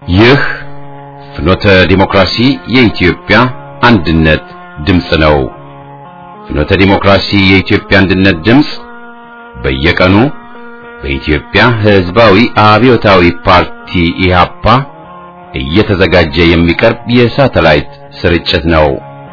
ይህ ፍኖተ ዲሞክራሲ የኢትዮጵያ አንድነት ድምፅ ነው። ፍኖተ ዲሞክራሲ የኢትዮጵያ አንድነት ድምፅ በየቀኑ በኢትዮጵያ ሕዝባዊ አብዮታዊ ፓርቲ ኢህአፓ እየተዘጋጀ የሚቀርብ የሳተላይት ስርጭት ነው።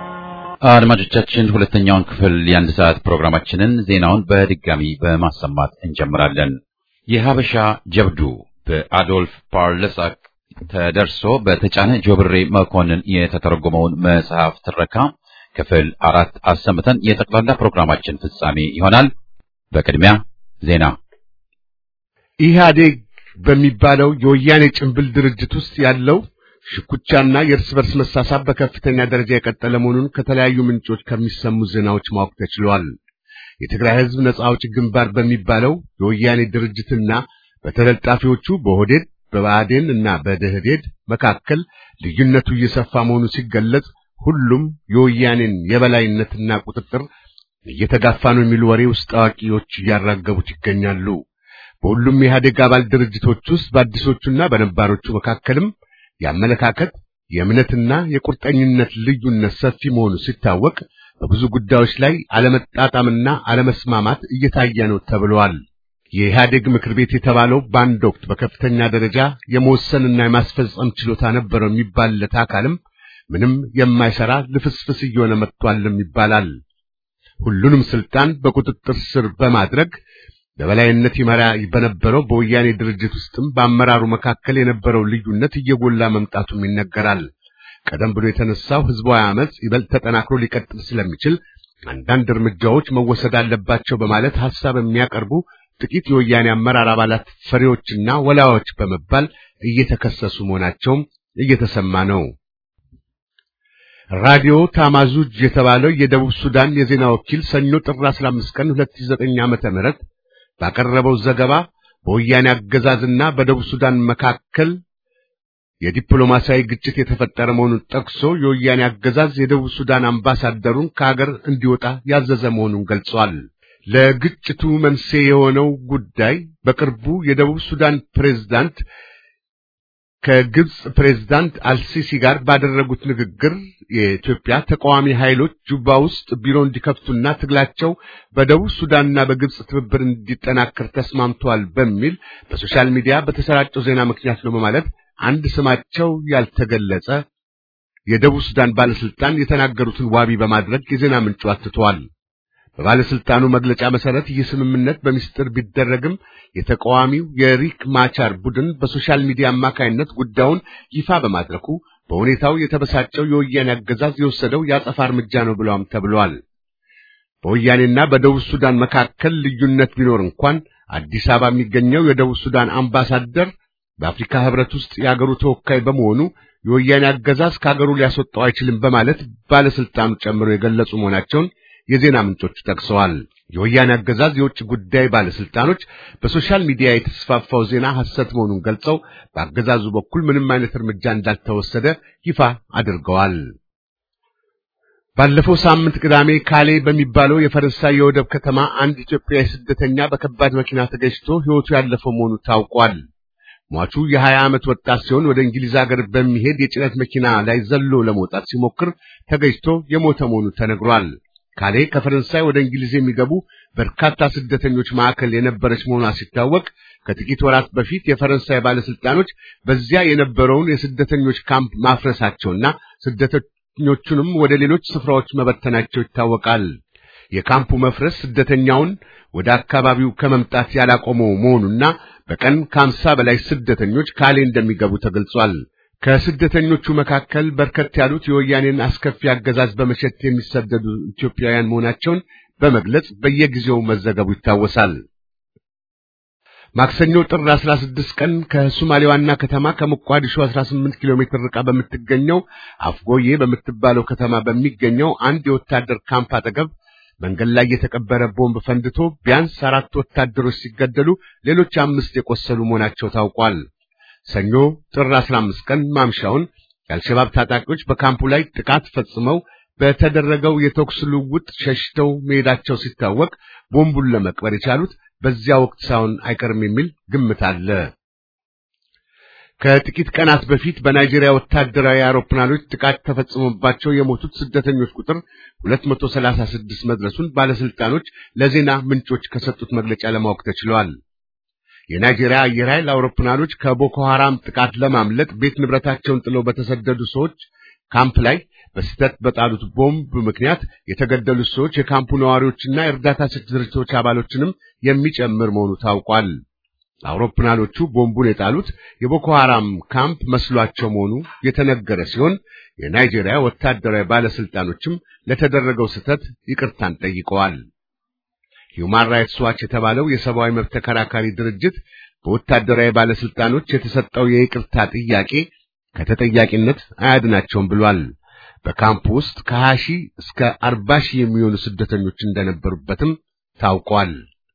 አድማጮቻችን ሁለተኛውን ክፍል የአንድ ሰዓት ፕሮግራማችንን ዜናውን በድጋሚ በማሰማት እንጀምራለን። የሀበሻ ጀብዱ በአዶልፍ ፓርለሳክ ተደርሶ በተጫነ ጆብሬ መኮንን የተተረጎመውን መጽሐፍ ትረካ ክፍል አራት አሰምተን የጠቅላላ ፕሮግራማችን ፍጻሜ ይሆናል። በቅድሚያ ዜና። ኢህአዴግ በሚባለው የወያኔ ጭንብል ድርጅት ውስጥ ያለው ሽኩቻና የእርስ በርስ መሳሳብ በከፍተኛ ደረጃ የቀጠለ መሆኑን ከተለያዩ ምንጮች ከሚሰሙ ዜናዎች ማወቅ ተችሏል። የትግራይ ሕዝብ ነጻ አውጪ ግንባር በሚባለው የወያኔ ድርጅትና በተለጣፊዎቹ በኦህዴድ በብአዴን እና በደህዴድ መካከል ልዩነቱ እየሰፋ መሆኑ ሲገለጽ ሁሉም የወያኔን የበላይነትና ቁጥጥር እየተጋፋ ነው የሚሉ ወሬ ውስጥ አዋቂዎች እያራገቡት ይገኛሉ። በሁሉም የኢህአዴግ አባል ድርጅቶች ውስጥ በአዲሶቹና በነባሮቹ መካከልም የአመለካከት የእምነትና የቁርጠኝነት ልዩነት ሰፊ መሆኑ ሲታወቅ በብዙ ጉዳዮች ላይ አለመጣጣምና አለመስማማት እየታየ ነው ተብለዋል። የኢህአዴግ ምክር ቤት የተባለው በአንድ ወቅት በከፍተኛ ደረጃ የመወሰንና የማስፈጸም ችሎታ ነበረው የሚባልለት አካልም ምንም የማይሰራ ልፍስፍስ እየሆነ መጥቷልም ይባላል። ሁሉንም ስልጣን በቁጥጥር ስር በማድረግ በበላይነት ይመራ በነበረው በወያኔ ድርጅት ውስጥም በአመራሩ መካከል የነበረው ልዩነት እየጎላ መምጣቱም ይነገራል። ቀደም ብሎ የተነሳው ህዝባዊ አመጽ ይበልጥ ተጠናክሮ ሊቀጥል ስለሚችል አንዳንድ እርምጃዎች መወሰድ አለባቸው በማለት ሐሳብ የሚያቀርቡ ጥቂት የወያኔ አመራር አባላት ፈሪዎችና ወላዮች በመባል እየተከሰሱ መሆናቸውም እየተሰማ ነው። ራዲዮ ታማዙጅ የተባለው የደቡብ ሱዳን የዜና ወኪል ሰኞ ጥር 15 ቀን 2009 ዓመተ ምህረት ባቀረበው ዘገባ በወያኔ አገዛዝና በደቡብ ሱዳን መካከል የዲፕሎማሲያዊ ግጭት የተፈጠረ መሆኑን ጠቅሶ የወያኔ አገዛዝ የደቡብ ሱዳን አምባሳደሩን ከሀገር እንዲወጣ ያዘዘ መሆኑን ገልጿል። ለግጭቱ መንስኤ የሆነው ጉዳይ በቅርቡ የደቡብ ሱዳን ፕሬዝዳንት ከግብጽ ፕሬዝዳንት አልሲሲ ጋር ባደረጉት ንግግር የኢትዮጵያ ተቃዋሚ ኃይሎች ጁባ ውስጥ ቢሮ እንዲከፍቱና ትግላቸው በደቡብ ሱዳንና በግብጽ ትብብር እንዲጠናከር ተስማምተዋል በሚል በሶሻል ሚዲያ በተሰራጨው ዜና ምክንያት ነው በማለት አንድ ስማቸው ያልተገለጸ የደቡብ ሱዳን ባለስልጣን የተናገሩትን ዋቢ በማድረግ የዜና ምንጩ አትተዋል። በባለስልጣኑ መግለጫ መሰረት ይህ ስምምነት በሚስጥር ቢደረግም የተቃዋሚው የሪክ ማቻር ቡድን በሶሻል ሚዲያ አማካይነት ጉዳዩን ይፋ በማድረጉ በሁኔታው የተበሳጨው የወያኔ አገዛዝ የወሰደው የአጸፋ እርምጃ ነው ብለዋም ተብሏል። በወያኔና በደቡብ ሱዳን መካከል ልዩነት ቢኖር እንኳን አዲስ አበባ የሚገኘው የደቡብ ሱዳን አምባሳደር በአፍሪካ ሕብረት ውስጥ የአገሩ ተወካይ በመሆኑ የወያኔ አገዛዝ ከአገሩ ሊያስወጣው አይችልም በማለት ባለስልጣኑ ጨምሮ የገለጹ መሆናቸውን የዜና ምንጮቹ ጠቅሰዋል። የወያኔ አገዛዝ የውጭ ጉዳይ ባለስልጣኖች በሶሻል ሚዲያ የተስፋፋው ዜና ሐሰት መሆኑን ገልጸው በአገዛዙ በኩል ምንም አይነት እርምጃ እንዳልተወሰደ ይፋ አድርገዋል። ባለፈው ሳምንት ቅዳሜ ካሌ በሚባለው የፈረንሳይ የወደብ ከተማ አንድ ኢትዮጵያዊ ስደተኛ በከባድ መኪና ተገጭቶ ሕይወቱ ያለፈው መሆኑ ታውቋል። ሟቹ የሀያ ዓመት ወጣት ሲሆን ወደ እንግሊዝ ሀገር በሚሄድ የጭነት መኪና ላይ ዘሎ ለመውጣት ሲሞክር ተገጭቶ የሞተ መሆኑ ተነግሯል። ካሌ ከፈረንሳይ ወደ እንግሊዝ የሚገቡ በርካታ ስደተኞች ማዕከል የነበረች መሆኗ ሲታወቅ ከጥቂት ወራት በፊት የፈረንሳይ ባለስልጣኖች በዚያ የነበረውን የስደተኞች ካምፕ ማፍረሳቸውና ስደተኞቹንም ወደ ሌሎች ስፍራዎች መበተናቸው ይታወቃል። የካምፑ መፍረስ ስደተኛውን ወደ አካባቢው ከመምጣት ያላቆመው መሆኑና በቀን ከአምሳ በላይ ስደተኞች ካሌ እንደሚገቡ ተገልጿል። ከስደተኞቹ መካከል በርከት ያሉት የወያኔን አስከፊ አገዛዝ በመሸት የሚሰደዱ ኢትዮጵያውያን መሆናቸውን በመግለጽ በየጊዜው መዘገቡ ይታወሳል። ማክሰኞ ጥር 16 ቀን ከሶማሌ ዋና ከተማ ከሞቃዲሾ 18 ኪሎ ሜትር ርቃ በምትገኘው አፍጎዬ በምትባለው ከተማ በሚገኘው አንድ የወታደር ካምፕ አጠገብ መንገድ ላይ የተቀበረ ቦምብ ፈንድቶ ቢያንስ አራት ወታደሮች ሲገደሉ ሌሎች አምስት የቆሰሉ መሆናቸው ታውቋል። ሰኞ ጥር 15 ቀን ማምሻውን የአልሸባብ ታጣቂዎች በካምፑ ላይ ጥቃት ፈጽመው በተደረገው የተኩስ ልውውጥ ሸሽተው መሄዳቸው ሲታወቅ ቦምቡን ለመቅበር የቻሉት በዚያ ወቅት ሳይሆን አይቀርም የሚል ግምት አለ። ከጥቂት ቀናት በፊት በናይጄሪያ ወታደራዊ አውሮፕላኖች ጥቃት ተፈጽሞባቸው የሞቱት ስደተኞች ቁጥር 236 መድረሱን ባለስልጣኖች ለዜና ምንጮች ከሰጡት መግለጫ ለማወቅ ተችሏል። የናይጄሪያ አየር ኃይል አውሮፕላኖች ከቦኮ ሐራም ጥቃት ለማምለጥ ቤት ንብረታቸውን ጥለው በተሰደዱ ሰዎች ካምፕ ላይ በስህተት በጣሉት ቦምብ ምክንያት የተገደሉት ሰዎች የካምፑ ነዋሪዎችና የእርዳታ ሰጪ ድርጅቶች አባሎችንም የሚጨምር መሆኑ ታውቋል። አውሮፕላኖቹ ቦምቡን የጣሉት የቦኮ ሐራም ካምፕ መስሏቸው መሆኑ የተነገረ ሲሆን የናይጄሪያ ወታደራዊ ባለስልጣኖችም ለተደረገው ስህተት ይቅርታን ጠይቀዋል። ሂውማን ራይትስ ዋች የተባለው የሰብአዊ መብት ተከራካሪ ድርጅት በወታደራዊ ባለስልጣኖች የተሰጠው የይቅርታ ጥያቄ ከተጠያቂነት አያድናቸውም ብሏል። በካምፕ ውስጥ ከ20 ሺህ እስከ 40 ሺህ የሚሆኑ ስደተኞች እንደነበሩበትም ታውቋል።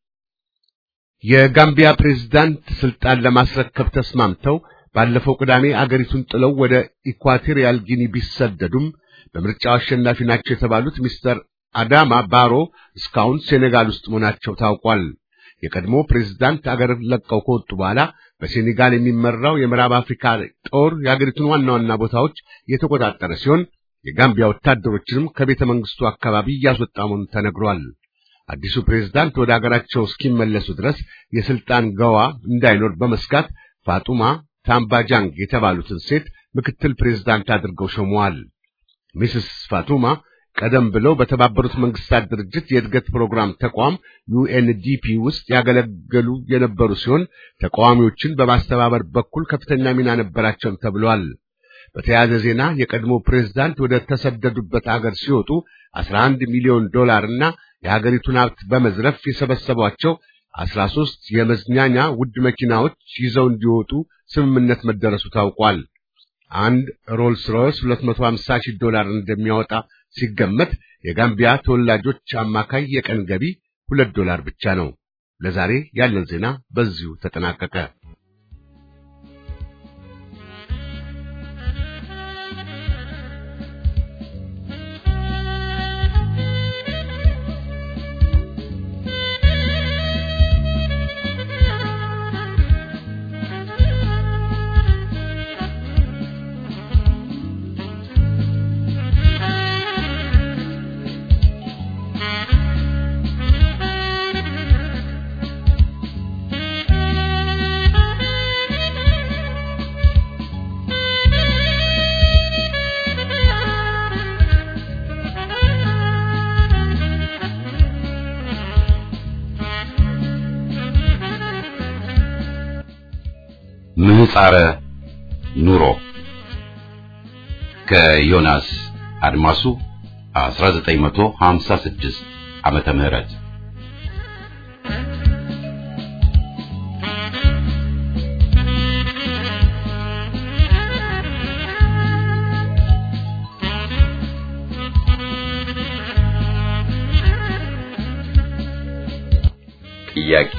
የጋምቢያ ፕሬዝዳንት ስልጣን ለማስረከብ ተስማምተው ባለፈው ቅዳሜ አገሪቱን ጥለው ወደ ኢኳቶሪያል ጊኒ ቢሰደዱም በምርጫው አሸናፊ ናቸው የተባሉት ሚስተር አዳማ ባሮ እስካሁን ሴኔጋል ውስጥ መሆናቸው ታውቋል። የቀድሞ ፕሬዝዳንት አገር ለቀው ከወጡ በኋላ በሴኔጋል የሚመራው የምዕራብ አፍሪካ ጦር የአገሪቱን ዋና ዋና ቦታዎች የተቆጣጠረ ሲሆን የጋምቢያ ወታደሮችንም ከቤተ መንግስቱ አካባቢ እያስወጣ መሆኑ ተነግሯል። አዲሱ ፕሬዝዳንት ወደ አገራቸው እስኪመለሱ ድረስ የስልጣን ገዋ እንዳይኖር በመስጋት ፋጡማ ታምባጃንግ የተባሉትን ሴት ምክትል ፕሬዝዳንት አድርገው ሾመዋል። ሚስስ ፋቱማ ቀደም ብለው በተባበሩት መንግስታት ድርጅት የእድገት ፕሮግራም ተቋም ዩኤንዲፒ ውስጥ ያገለገሉ የነበሩ ሲሆን ተቃዋሚዎችን በማስተባበር በኩል ከፍተኛ ሚና ነበራቸው ተብሏል። በተያያዘ ዜና የቀድሞ ፕሬዝዳንት ወደ ተሰደዱበት አገር ሲወጡ 11 ሚሊዮን ዶላር እና የሀገሪቱን ሀብት በመዝረፍ የሰበሰቧቸው 13 የመዝናኛ ውድ መኪናዎች ይዘው እንዲወጡ ስምምነት መደረሱ ታውቋል። አንድ ሮልስ ሮይስ 250 ሺህ ዶላር እንደሚያወጣ ሲገመት የጋምቢያ ተወላጆች አማካይ የቀን ገቢ ሁለት ዶላር ብቻ ነው። ለዛሬ ያለን ዜና በዚሁ ተጠናቀቀ። ምህጻረ ኑሮ ከዮናስ አድማሱ 1956 ዓመተ ምህረት ጥያቄ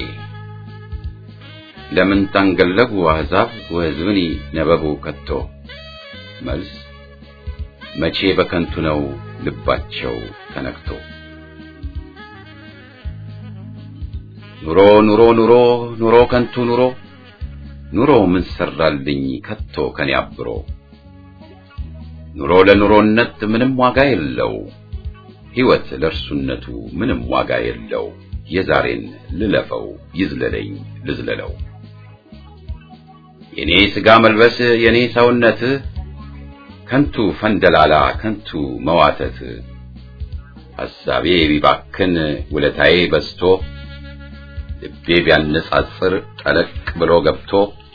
ለምን ታንገለጉ አሕዛብ ወሕዝብኒ ነበቡ ከቶ? መልስ መቼ በከንቱ ነው ልባቸው ተነክቶ። ኑሮ ኑሮ ኑሮ ኑሮ ከንቱ ኑሮ ኑሮ ምን ሰራልኝ ከቶ ከኔ አብሮ። ኑሮ ለኑሮነት ምንም ዋጋ የለው፣ ሕይወት ለእርሱነቱ ምንም ዋጋ የለው። የዛሬን ልለፈው ይዝለለኝ ልዝለለው የኔ ሥጋ መልበስ የኔ ሰውነት ከንቱ ፈንደላላ ከንቱ መዋተት ሐሳቤ ቢባክን ውለታዬ በዝቶ ልቤ ቢያነጻጽር ጠለቅ ብሎ ገብቶ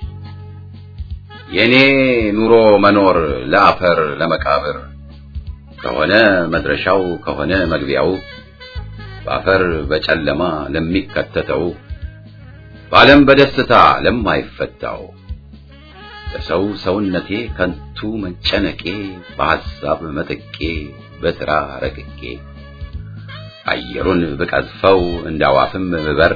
የኔ ኑሮ መኖር ለአፈር ለመቃብር ከሆነ መድረሻው ከሆነ መግቢያው በአፈር በጨለማ ለሚከተተው በዓለም በደስታ ለማይፈታው ለሰው ሰውነቴ ከንቱ መጨነቄ በሐሳብ መጠቄ በሥራ ረቅቄ አየሩን ብቀዝፈው እንዳዋፍም ብበር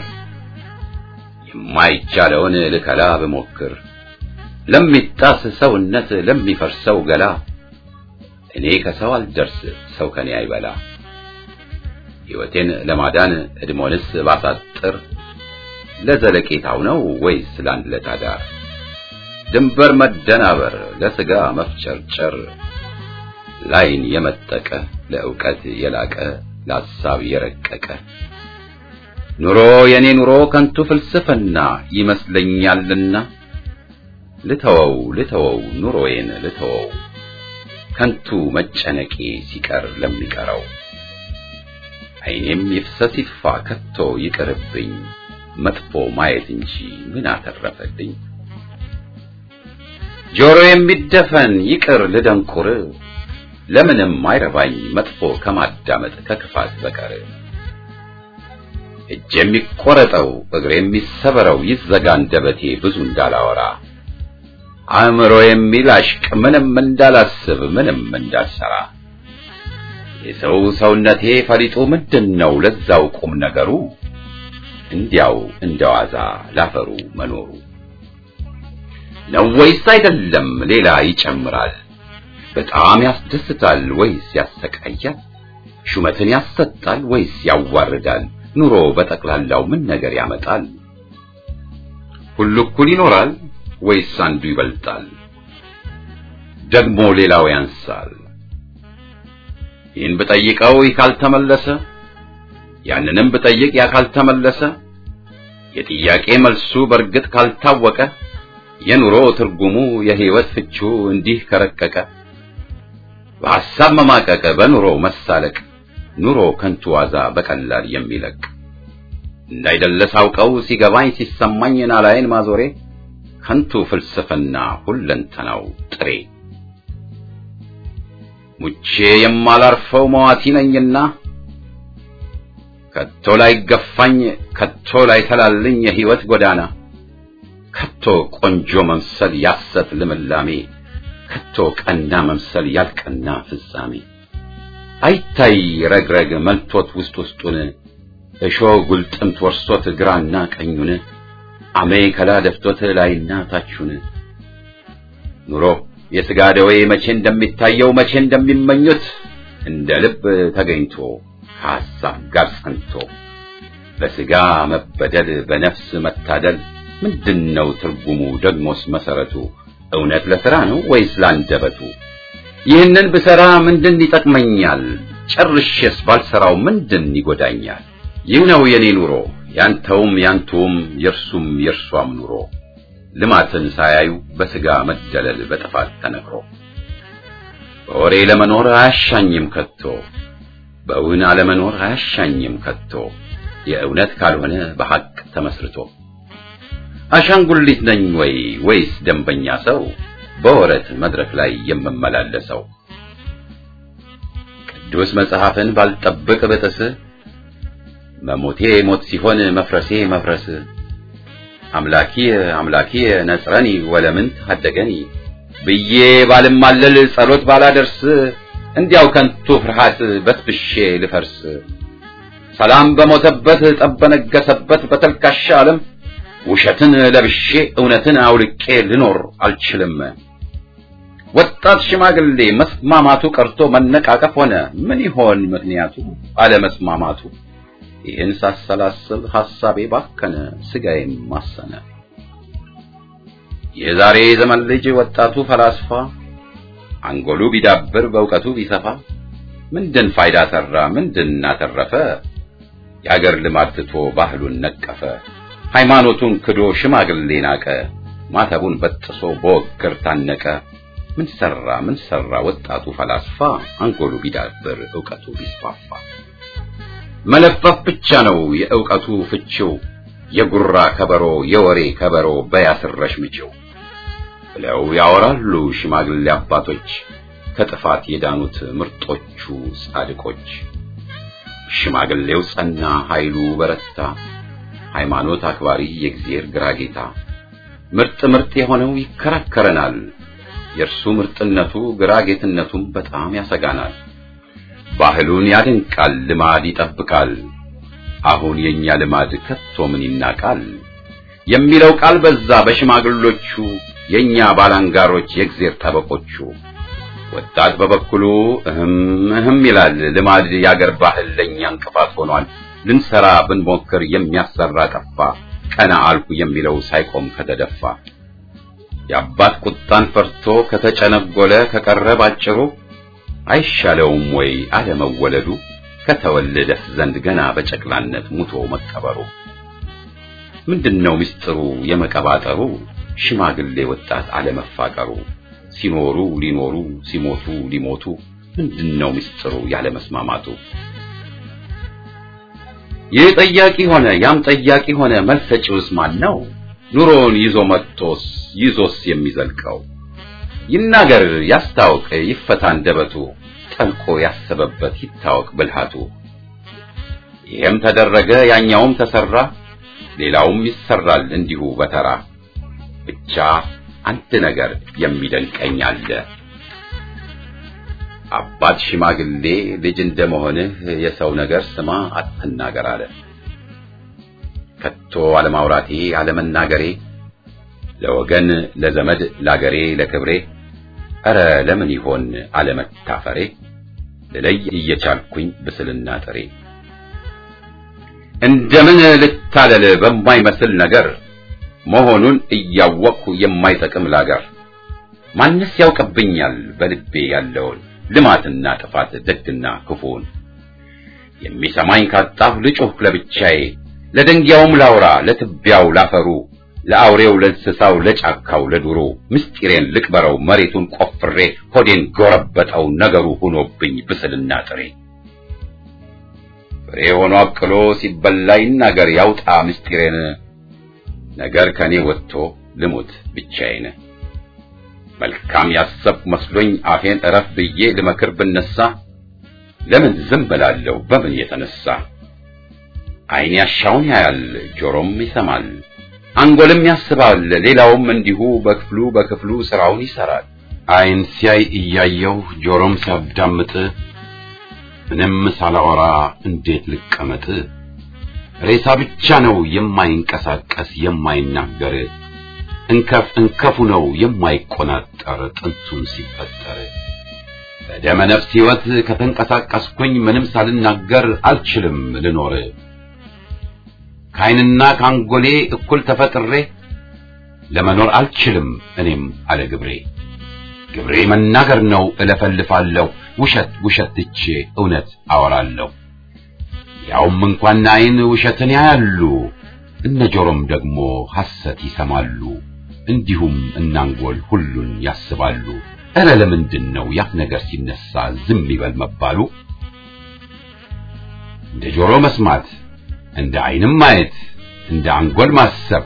የማይቻለውን ልከላ ብሞክር ለሚጣስ ሰውነት ለሚፈርሰው ገላ እኔ ከሰው አልደርስ ሰው ከኔ አይበላ ሕይወቴን ለማዳን እድሞንስ ባሳጥር ለዘለቄታው ነው ወይስ ለአንድ ለታዳር? ድንበር መደናበር ለስጋ መፍጨርጨር ላይን የመጠቀ ለዕውቀት የላቀ ለሐሳብ የረቀቀ ኑሮ የኔ ኑሮ ከንቱ ፍልስፍና ይመስለኛልና ልተወው ልተወው ኑሮዬን ልተወው ከንቱ መጨነቄ ሲቀር ለሚቀረው ዓይኔም ይፍሰስ ይጥፋ ከቶ ይቅርብኝ መጥፎ ማየት እንጂ ምን አተረፈልኝ ጆሮ የሚደፈን ይቅር ልደንቁር ለምንም አይረባኝ መጥፎ ከማዳመጥ ከክፋት በቀር እጅ የሚቆረጠው እግር የሚሰበረው ይዘጋ አንደበቴ ብዙ እንዳላወራ አእምሮ የሚላሽቅ ምንም እንዳላስብ ምንም እንዳልሰራ የሰው ሰውነቴ ፈሊጡ ምንድን ነው ለዛው ቁም ነገሩ እንዲያው እንደዋዛ ላፈሩ መኖሩ ነው ወይስ አይደለም ሌላ ይጨምራል በጣም ያስደስታል ወይስ ያሰቃያል ሹመትን ያሰጣል ወይስ ያዋርዳል ኑሮ በጠቅላላው ምን ነገር ያመጣል ሁሉ እኩል ይኖራል ወይስ አንዱ ይበልጣል ደግሞ ሌላው ያንሳል ይህን ብጠይቀው ይህ ካልተመለሰ ያንንም ብጠይቅ ያ ካልተመለሰ የጥያቄ መልሱ በእርግጥ ካልታወቀ የኑሮ ትርጉሙ የህይወት ፍቹ እንዲህ ከረቀቀ በሐሳብ መማቀቅ በኑሮ መሳለቅ ኑሮ ከንቱ ዋዛ በቀላል የሚለቅ እንዳይደለ ሳውቀው ሲገባኝ ሲሰማኝ ናላይን ማዞሬ ከንቱ ፍልስፍና ሁለንተናው ጥሬ ሙቼ የማላርፈው መዋቲ ነኝና ከቶ ላይ ገፋኝ ከቶ ላይ ተላልኝ የህይወት ጎዳና ከቶ ቆንጆ መምሰል ያሰት ልምላሜ ከቶ ቀና መምሰል ያልቀና ፍጻሜ አይታይ ረግረግ መልቶት ውስጥ ውስጡን እሾህ ጉልጥምት ወርሶት ግራና ቀኙን አሜ ከላ ደፍቶት ላይና ታቹን ኑሮ የሥጋ ደዌ መቼ እንደሚታየው መቼ እንደሚመኙት እንደ ልብ ተገኝቶ ከሐሳብ ጋር ጸንቶ በሥጋ መበደል በነፍስ መታደል ምንድነው ትርጉሙ ደግሞስ መሰረቱ እውነት ለሥራ ነው ወይስ ላንደበቱ ይህንን ብሰራ ምንድን ይጠቅመኛል ጨርሼስ ባልሰራው ምንድን ይጎዳኛል ይህ ነው የኔ ኑሮ ያንተውም ያንቱም የእርሱም የእርሷም ኑሮ ልማትን ሳያዩ በሥጋ መደለል በጥፋት ተነግሮ በወሬ ለመኖር አያሻኝም ከቶ በእውን አለመኖር አያሻኝም ከቶ የእውነት ካልሆነ በሐቅ ተመስርቶ አሻንጉሊት ነኝ ወይ ወይስ ደንበኛ ሰው በወረት መድረክ ላይ የምመላለሰው ቅዱስ መጽሐፍን ባልጠብቅ ብጥስ መሞቴ ሞት ሲሆን መፍረሴ መፍረስ አምላኪ አምላኪ ነጽረኒ ወለምን ታደገኒ ብዬ ባልማለል ጸሎት ባላደርስ እንዲያው ከንቱ ፍርሃት በስብሼ ልፈርስ ሰላም በሞተበት ጠብ በነገሰበት በተልካሻ ዓለም ውሸትን ለብሼ እውነትን አውልቄ ልኖር አልችልም። ወጣት ሽማግሌ መስማማቱ ቀርቶ መነቃቀፍ ሆነ። ምን ይሆን ምክንያቱ አለመስማማቱ? ይህን ሳሰላስል ሐሳቤ ባከነ፣ ስጋዬም ማሰነ። የዛሬ ዘመን ልጅ ወጣቱ ፈላስፋ አንጎሉ ቢዳብር በእውቀቱ ቢሰፋ ምንድን ፋይዳ ሰራ? ምንድን አተረፈ? የአገር ልማድ ትቶ ባህሉን ነቀፈ። ሃይማኖቱን ክዶ ሽማግሌ ናቀ። ማተቡን በጥሶ በወግር ታነቀ። ምን ሰራ ምን ሰራ ወጣቱ ፈላስፋ አንጎሉ ቢዳብር ዕውቀቱ ቢስፋፋ። መለፈፍ ብቻ ነው የዕውቀቱ ፍቺው፣ የጉራ ከበሮ የወሬ ከበሮ በያስረሽ ምችው ብለው ያወራሉ ሽማግሌ አባቶች ከጥፋት የዳኑት ምርጦቹ ጻድቆች። ሽማግሌው ጸና ኃይሉ በረታ ሃይማኖት አክባሪ የእግዚአብሔር ግራ ጌታ ምርጥ ምርጥ የሆነው ይከራከረናል። የእርሱ ምርጥነቱ ግራ ጌትነቱም በጣም ያሰጋናል። ባህሉን ያደንቃል፣ ልማድ ይጠብቃል። አሁን የኛ ልማድ ከቶ ምን ይናቃል የሚለው ቃል በዛ በሽማግሎቹ የኛ ባላንጋሮች የእግዚአብሔር ጠበቆቹ። ወጣት በበኩሉ እህም እህም ይላል። ልማድ ያገር ባህል ለኛ እንቅፋት ሆኗል። ልንሰራ ብንሞክር የሚያሰራ ጠፋ። ቀና አልኩ የሚለው ሳይቆም ከተደፋ የአባት ቁጣን ፈርቶ ከተጨነጎለ ከቀረ ባጭሩ አይሻለውም ወይ አለመወለዱ ከተወለደስ ዘንድ ገና በጨቅላነት ሙቶ መቀበሩ? ምንድነው ምስጢሩ የመቀባጠሩ ሽማግሌ ወጣት አለመፋቀሩ? ሲኖሩ ሊኖሩ ሲሞቱ ሊሞቱ ምንድነው ምስጢሩ ያለመስማማቱ? ይህ ጠያቂ ሆነ ያም ጠያቂ ሆነ መልስ ሰጪውስ ማን ነው? ኑሮውን ይዞ መጥቶስ ይዞስ የሚዘልቀው ይናገር ያስታውቅ ይፈታ አንደበቱ ጠልቆ ያሰበበት ይታወቅ ብልሃቱ። ይሄም ተደረገ ያኛውም ተሰራ ሌላውም ይሰራል እንዲሁ በተራ ብቻ አንድ ነገር የሚደንቀኝ አለ። አባት ሽማግሌ ልጅ እንደመሆንህ የሰው ነገር ስማ አትናገር አለ። ከቶ አለማውራቴ አለመናገሬ ለወገን ለዘመድ ላገሬ ለክብሬ ኧረ ለምን ይሆን አለመታፈሬ ልለይ እየቻልኩኝ ብስልና ጥሬ እንደምን ልታለል በማይመስል ነገር መሆኑን እያወቅሁ የማይጠቅም ላገር ማንስ ያውቅብኛል በልቤ ያለውን ልማትና ጥፋት ደግና ክፉን የሚሰማኝ ካጣሁ ልጩህ ለብቻዬ ለደንጊያውም ላውራ ለትቢያው ላፈሩ ለአውሬው ለእንስሳው ለጫካው ለዱሩ ምስጢሬን ልቅበረው መሬቱን ቆፍሬ ሆዴን ጎረበጠው ነገሩ ሆኖብኝ ብስልና ጥሬ ፍሬ ሆኖ አብቅሎ ሲበላ ይናገር ያውጣ ምስጢሬን ነገር ከኔ ወጥቶ ልሙት ብቻዬን መልካም ያሰብኩ መስሎኝ አፌን እረፍ ብዬ ልመክር ብነሳ ለምን ዝም ብላለሁ በምን የተነሳ ዓይን ያሻውን ያያል ጆሮም ይሰማል አንጎልም ያስባል ሌላውም እንዲሁ በክፍሉ በክፍሉ ስራውን ይሰራል ዓይን ሲያይ እያየው ጆሮም ሲያዳምጥ ምንም ሳላወራ እንዴት ልቀመጥ ሬሳ ብቻ ነው የማይንቀሳቀስ የማይናገር እንከፍ እንከፉ ነው የማይቆናጠር ጥንቱን ሲፈጠር በደመ ነፍስ ሕይወት ከተንቀሳቀስኩኝ ምንም ሳልናገር አልችልም ልኖር ከዓይንና ከአንጎሌ እኩል ተፈጥሬ ለመኖር አልችልም እኔም አለ ግብሬ ግብሬ መናገር ነው እለፈልፋለሁ ውሸት ውሸት ትቼ እውነት አወራለሁ ያውም እንኳን ዓይን ውሸትን ያያሉ እነ ጆሮም ደግሞ ሐሰት ይሰማሉ እንዲሁም እናንጎል ሁሉን ያስባሉ እረ ለምንድን ነው ያፍ ነገር ሲነሳ ዝም ይበል መባሉ እንደ ጆሮ መስማት እንደ ዓይንም ማየት እንደ አንጎል ማሰብ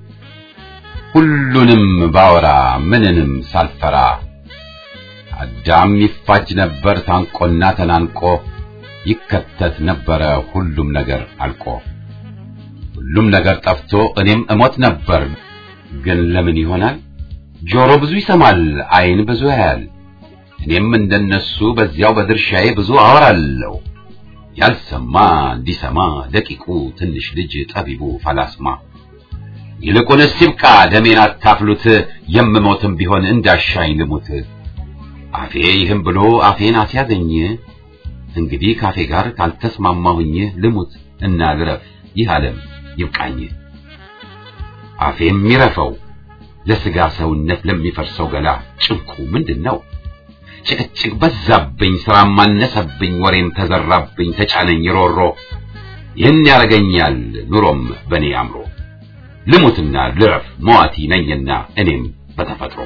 ሁሉንም ባወራ ምንንም ሳልፈራ አዳም ይፋጅ ነበር ታንቆና ተናንቆ ይከተት ነበረ ሁሉም ነገር አልቆ ሁሉም ነገር ጠፍቶ እኔም እሞት ነበር ግን ለምን ይሆናል ጆሮ ብዙ ይሰማል ዓይን ብዙ ያያል እኔም እንደነሱ በዚያው በድርሻዬ ብዙ አወራለሁ ያልሰማ እንዲሰማ ደቂቁ ትንሽ ልጅ ጠቢቡ ፈላስማ ይልቁንስ ይብቃ ደሜን አታፍሉት የምሞትም ቢሆን እንዳሻኝ ልሙት አፌ ይህም ብሎ አፌን አስያዘኝ እንግዲህ ካፌ ጋር ካልተስማማሁኝ ልሙት እና ልረፍ ይህ ዓለም ይብቃኝ አፌ የሚረፈው ለስጋ ሰውነት ለሚፈርሰው ገላ ጭንቁ ምንድን ነው ጭቅጭቅ በዛብኝ ስራም አነሰብኝ ወሬም ተዘራብኝ ተጫነኝ ሮሮ ይህን ያረገኛል ኑሮም በኔ አምሮ ልሙትና ልረፍ መዋቲ ነኝና እኔም በተፈጥሮ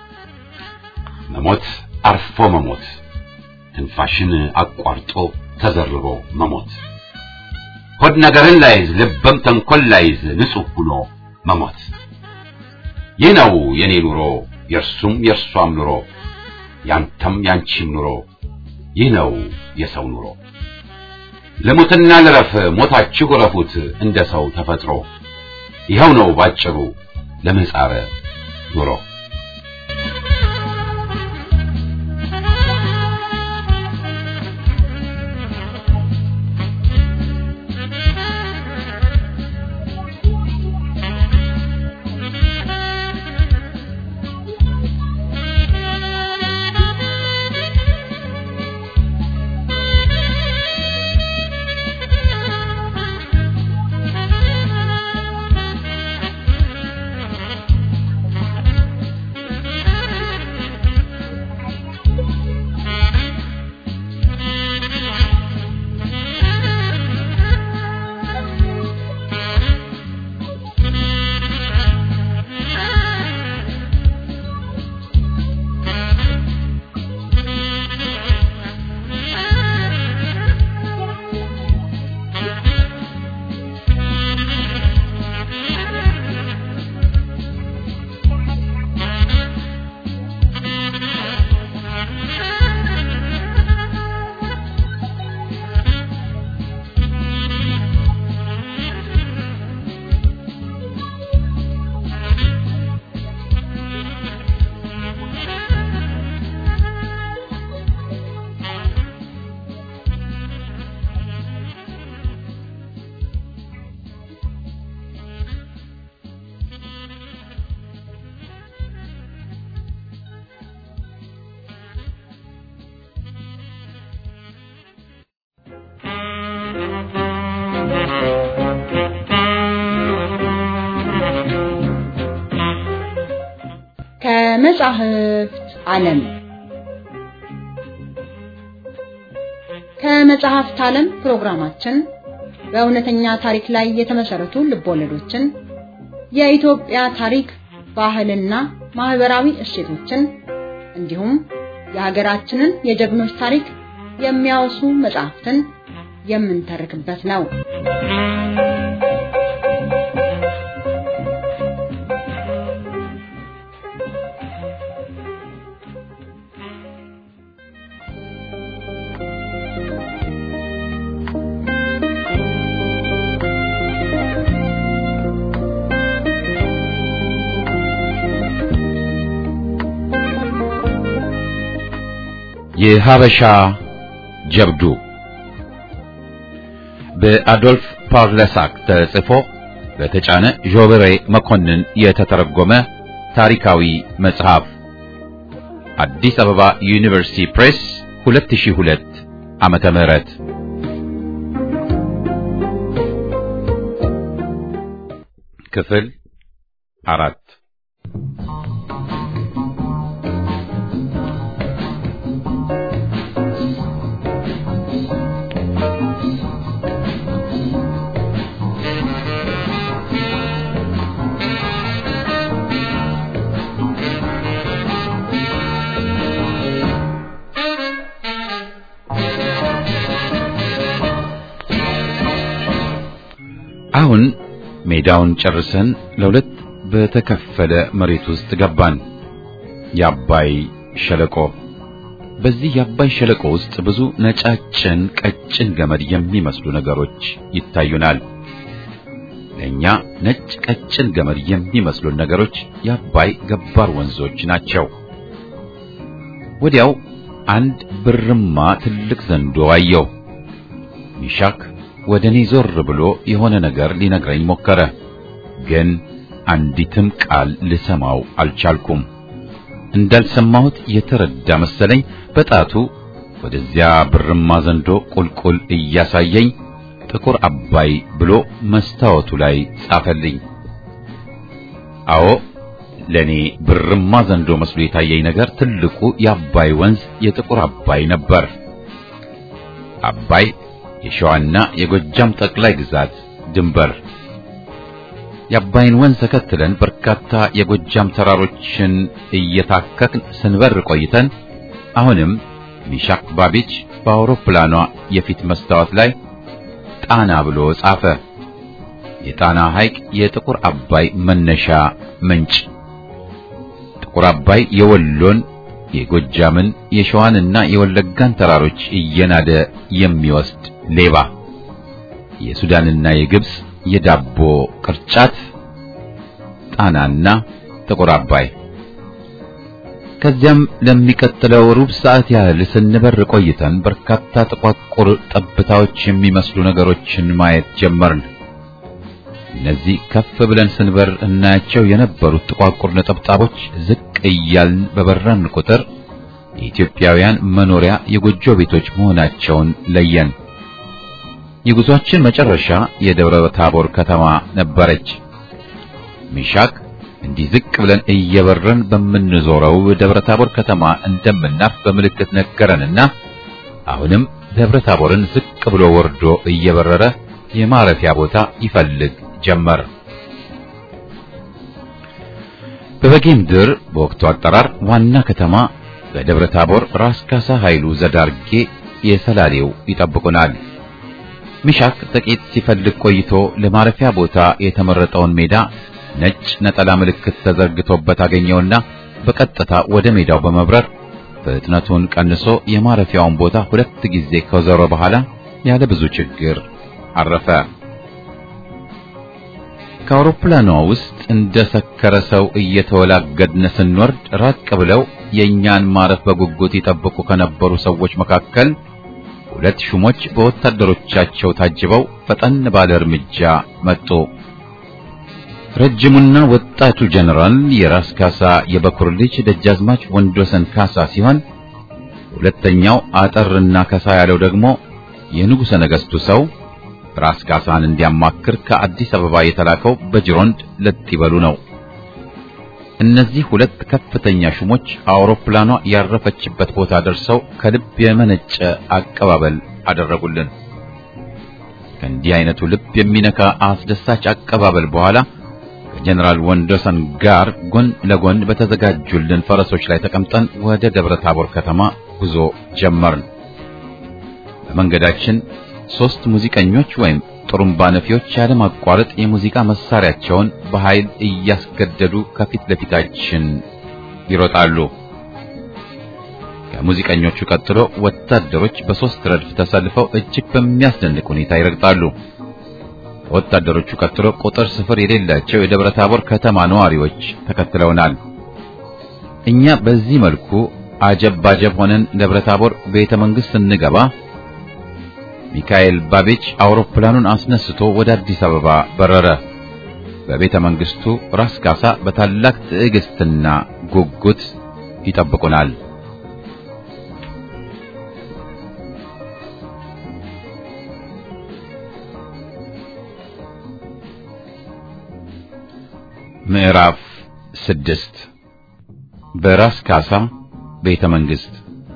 መሞት አርፎ መሞት ትንፋሽን አቋርጦ ተዘርሮ መሞት ሆድ ነገርን ላይዝ ልበም ተንኮል ላይዝ ንጹሕ ሁኖ መሞት ይህ ነው የኔ ኑሮ የእርሱም የእርሷም ኑሮ ያንተም ያንቺም ኑሮ ይህ ነው የሰው ኑሮ ልሙትና ልረፍ ሞታችሁ ረፉት እንደ ሰው ተፈጥሮ ይኸው ነው ባጭሩ ለምህጻረ ኑሮ ከመጻሕፍት ዓለም ከመጽሐፍት ዓለም ፕሮግራማችን በእውነተኛ ታሪክ ላይ የተመሰረቱ ልቦለዶችን፣ የኢትዮጵያ ታሪክ፣ ባህልና ማህበራዊ እሴቶችን እንዲሁም የሀገራችንን የጀግኖች ታሪክ የሚያወሱ መጽሐፍትን የምንተርክበት ነው። የሀበሻ ጀብዱ በአዶልፍ ፓርለሳክ ተጽፎ በተጫነ ዦበሬ መኮንን የተተረጎመ ታሪካዊ መጽሐፍ አዲስ አበባ ዩኒቨርሲቲ ፕሬስ 2002 ዓመተ ምህረት ክፍል አራት አሁን ሜዳውን ጨርሰን ለሁለት በተከፈለ መሬት ውስጥ ገባን። የአባይ ሸለቆ። በዚህ የአባይ ሸለቆ ውስጥ ብዙ ነጫጭን ቀጭን ገመድ የሚመስሉ ነገሮች ይታዩናል። ለእኛ ነጭ ቀጭን ገመድ የሚመስሉን ነገሮች የአባይ ገባር ወንዞች ናቸው። ወዲያው አንድ ብርማ ትልቅ ዘንዶ አየሁ። ሚሻክ ወደ እኔ ዞር ብሎ የሆነ ነገር ሊነግረኝ ሞከረ፣ ግን አንዲትም ቃል ልሰማው አልቻልኩም። እንዳልሰማሁት የተረዳ መሰለኝ። በጣቱ ወደዚያ ብርማ ዘንዶ ቁልቁል እያሳየኝ ጥቁር አባይ ብሎ መስታወቱ ላይ ጻፈልኝ። አዎ ለኔ ብርማ ዘንዶ መስሎ የታየኝ ነገር ትልቁ የአባይ ወንዝ የጥቁር አባይ ነበር። አባይ የሸዋና የጎጃም ጠቅላይ ግዛት ድንበር። የአባይን ወንዝ ተከትለን በርካታ የጎጃም ተራሮችን እየታከክን ስንበር ቆይተን አሁንም ሚሻክ ባቢች በአውሮፕላኗ የፊት መስታወት ላይ ጣና ብሎ ጻፈ። የጣና ሐይቅ የጥቁር አባይ መነሻ ምንጭ። ጥቁር አባይ የወሎን የጎጃምን የሸዋንና የወለጋን ተራሮች እየናደ የሚወስድ ሌባ፣ የሱዳንና የግብጽ የዳቦ ቅርጫት፣ ጣናና ጥቁር አባይ። ከዚያም ለሚቀጥለው ሩብ ሰዓት ያህል ስንበር ቆይተን በርካታ ጥቋቁር ጠብታዎች የሚመስሉ ነገሮችን ማየት ጀመርን። እነዚህ ከፍ ብለን ስንበር እናያቸው የነበሩት ጥቋቁር ነጠብጣቦች ዝቅ እያልን በበረን ቁጥር የኢትዮጵያውያን መኖሪያ የጎጆ ቤቶች መሆናቸውን ለየን። የጉዟችን መጨረሻ የደብረ ታቦር ከተማ ነበረች። ሚሻክ እንዲህ ዝቅ ብለን እየበረን በምንዞረው ደብረ ታቦር ከተማ እንደምናርፍ በምልክት ነገረንና አሁንም ደብረ ታቦርን ዝቅ ብሎ ወርዶ እየበረረ የማረፊያ ቦታ ይፈልግ ጀመር። በበጌምድር በወቅቱ አጠራር ዋና ከተማ በደብረ ታቦር ራስ ካሳ ኃይሉ ዘዳርጌ የሰላሌው ይጠብቁናል። ሚሻክ ጥቂት ሲፈልግ ቆይቶ ለማረፊያ ቦታ የተመረጠውን ሜዳ ነጭ ነጠላ ምልክት ተዘርግቶበት አገኘውና በቀጥታ ወደ ሜዳው በመብረር ፍጥነቱን ቀንሶ የማረፊያውን ቦታ ሁለት ጊዜ ከዞረ በኋላ ያለ ብዙ ችግር አረፈ። ከአውሮፕላኗ ውስጥ እንደ ሰከረ ሰው እየተወላገድን ስንወርድ ራቅ ብለው የእኛን ማረፍ በጉጉት ይጠብቁ ከነበሩ ሰዎች መካከል ሁለት ሹሞች በወታደሮቻቸው ታጅበው ፈጠን ባለ እርምጃ መጡ። ረጅሙና ወጣቱ ጀነራል የራስ ካሳ የበኩር ልጅ ደጃዝማች ወንዶሰን ካሳ ሲሆን ሁለተኛው አጠርና ከሳ ያለው ደግሞ የንጉሠ ነገሥቱ ሰው ራስ ካሳን እንዲያማክር ከአዲስ አበባ የተላከው በጅሮንድ ለጥ ይበሉ ነው። እነዚህ ሁለት ከፍተኛ ሹሞች አውሮፕላኗ ያረፈችበት ቦታ ደርሰው ከልብ የመነጨ አቀባበል አደረጉልን። ከእንዲህ አይነቱ ልብ የሚነካ አስደሳች አቀባበል በኋላ ከጀነራል ወንዶሰን ጋር ጎን ለጎን በተዘጋጁልን ፈረሶች ላይ ተቀምጠን ወደ ደብረ ታቦር ከተማ ጉዞ ጀመርን። በመንገዳችን ሶስት ሙዚቀኞች ወይም ጥሩምባ ነፊዎች ያለማቋረጥ የሙዚቃ መሳሪያቸውን በኃይል እያስገደዱ ከፊት ለፊታችን ይሮጣሉ። ከሙዚቀኞቹ ቀጥሎ ወታደሮች በሶስት ረድፍ ተሰልፈው እጅግ በሚያስደንቅ ሁኔታ ይረግጣሉ። ከወታደሮቹ ቀጥሎ ቁጥር ስፍር የሌላቸው የደብረ ታቦር ከተማ ነዋሪዎች ተከትለውናል። እኛ በዚህ መልኩ አጀብ ባጀብ ሆነን ደብረ ታቦር ቤተ መንግሥት ስንገባ ሚካኤል ባቤች አውሮፕላኑን አስነስቶ ወደ አዲስ አበባ በረረ። በቤተ መንግስቱ ራስ ካሳ በታላቅ ትዕግስትና ጉጉት ይጠብቁናል። ምዕራፍ ስድስት በራስ ካሳ ቤተ መንግስት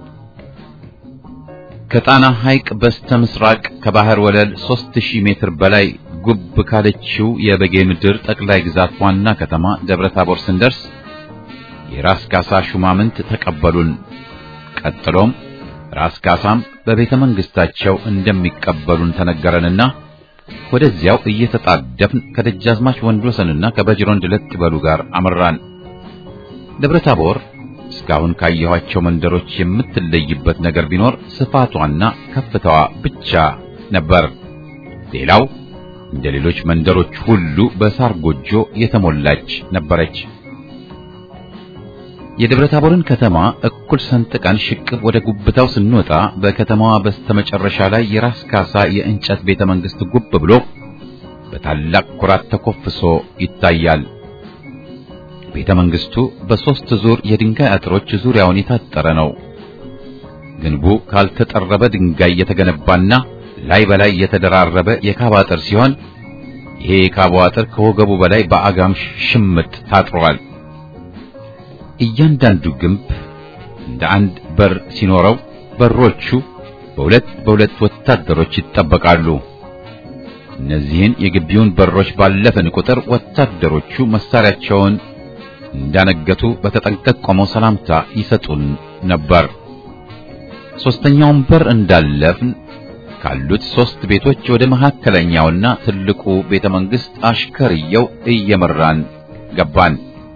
ከጣና ሐይቅ በስተ ምስራቅ ከባህር ወለል 3000 ሜትር በላይ ጉብ ካለችው የበጌ ምድር ጠቅላይ ግዛት ዋና ከተማ ደብረ ታቦር ስንደርስ የራስ ካሳ ሹማምንት ተቀበሉን። ቀጥሎም ራስ ካሳም በቤተ መንግስታቸው እንደሚቀበሉን ተነገረንና ወደዚያው እየተጣደፍን ከደጃዝማች ወንድወሰንና ከበጅሮንድ ለጥበሉ ጋር አመራን። ደብረ ታቦር እስካሁን ካየኋቸው መንደሮች የምትለይበት ነገር ቢኖር ስፋቷና ከፍታዋ ብቻ ነበር። ሌላው እንደ ሌሎች መንደሮች ሁሉ በሳር ጎጆ የተሞላች ነበረች። የደብረ ታቦርን ከተማ እኩል ሰንጥቀን ሽቅብ ወደ ጉብታው ስንወጣ በከተማዋ በስተመጨረሻ ላይ የራስ ካሳ የእንጨት ቤተ መንግስት ጉብ ብሎ በታላቅ ኩራት ተኮፍሶ ይታያል። ቤተ መንግስቱ በሶስት ዙር የድንጋይ አጥሮች ዙሪያውን የታጠረ ነው። ግንቡ ካልተጠረበ ድንጋይ የተገነባና ላይ በላይ የተደራረበ የካባ አጥር ሲሆን ይሄ የካባ አጥር ከወገቡ በላይ በአጋም ሽምጥ ታጥሯል። እያንዳንዱ ግንብ እንደ አንድ በር ሲኖረው በሮቹ በሁለት በሁለት ወታደሮች ይጠበቃሉ። እነዚህን የግቢውን በሮች ባለፈን ቁጥር ወታደሮቹ መሳሪያቸውን እንዳነገቱ በተጠንቀቅ ቆመው ሰላምታ ይሰጡን ነበር። ሶስተኛውን በር እንዳለፍን ካሉት ሶስት ቤቶች ወደ መካከለኛውና ትልቁ ቤተ መንግስት አሽከርየው እየመራን ገባን።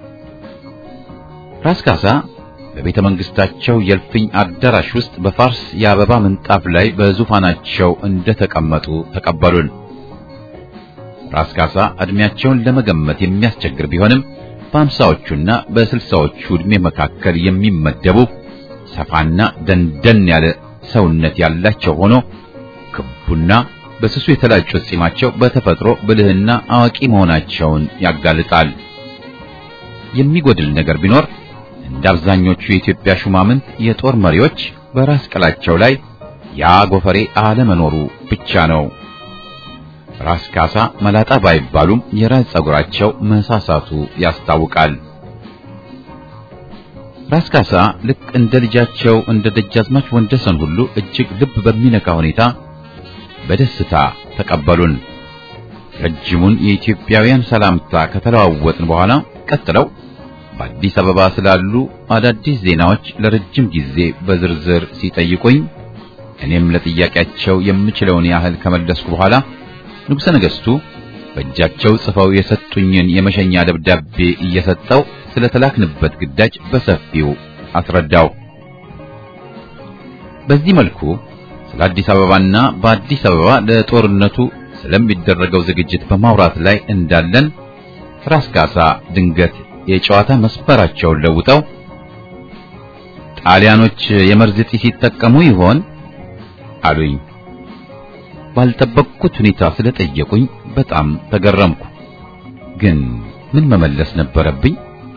ራስ ካሳ በቤተ መንግስታቸው የልፍኝ አዳራሽ ውስጥ በፋርስ የአበባ ምንጣፍ ላይ በዙፋናቸው እንደተቀመጡ ተቀበሉን። ራስ ካሳ እድሜያቸውን ለመገመት የሚያስቸግር ቢሆንም በአምሳዎቹና በስልሳዎቹ ዕድሜ መካከል የሚመደቡ ሰፋና ደንደን ያለ ሰውነት ያላቸው ሆኖ ክቡና በስሱ የተላጩት ጺማቸው በተፈጥሮ ብልህና አዋቂ መሆናቸውን ያጋልጣል። የሚጎድል ነገር ቢኖር እንደ አብዛኞቹ የኢትዮጵያ ሹማምንት የጦር መሪዎች በራስ ቅላቸው ላይ ያ ጎፈሬ አለመኖሩ ብቻ ነው። ራስ ካሳ መላጣ ባይባሉም የራስ ጸጉራቸው መሳሳቱ ያስታውቃል። ራስ ካሳ ልክ እንደ ልጃቸው እንደ ደጃዝማች ወንደሰን ሁሉ እጅግ ልብ በሚነካ ሁኔታ በደስታ ተቀበሉን። ረጅሙን የኢትዮጵያውያን ሰላምታ ከተለዋወጥን በኋላ ቀጥለው በአዲስ አበባ ስላሉ አዳዲስ ዜናዎች ለረጅም ጊዜ በዝርዝር ሲጠይቁኝ እኔም ለጥያቄያቸው የምችለውን ያህል ከመለስኩ በኋላ ንጉሠ ነገሥቱ በእጃቸው ጽፈው የሰጡኝን የመሸኛ ደብዳቤ እየሰጠው ስለተላክንበት ግዳጅ በሰፊው አስረዳው። በዚህ መልኩ ስለ አዲስ አበባና በአዲስ አበባ ለጦርነቱ ስለሚደረገው ዝግጅት በማውራት ላይ እንዳለን ራስ ካሳ ድንገት የጨዋታ መስፈራቸውን ለውጠው ጣሊያኖች የመርዝ ጢስ ሲጠቀሙ ይሆን አሉኝ። ባልጠበቅኩት ሁኔታ ስለጠየቁኝ በጣም ተገረምኩ። ግን ምን መመለስ ነበረብኝ?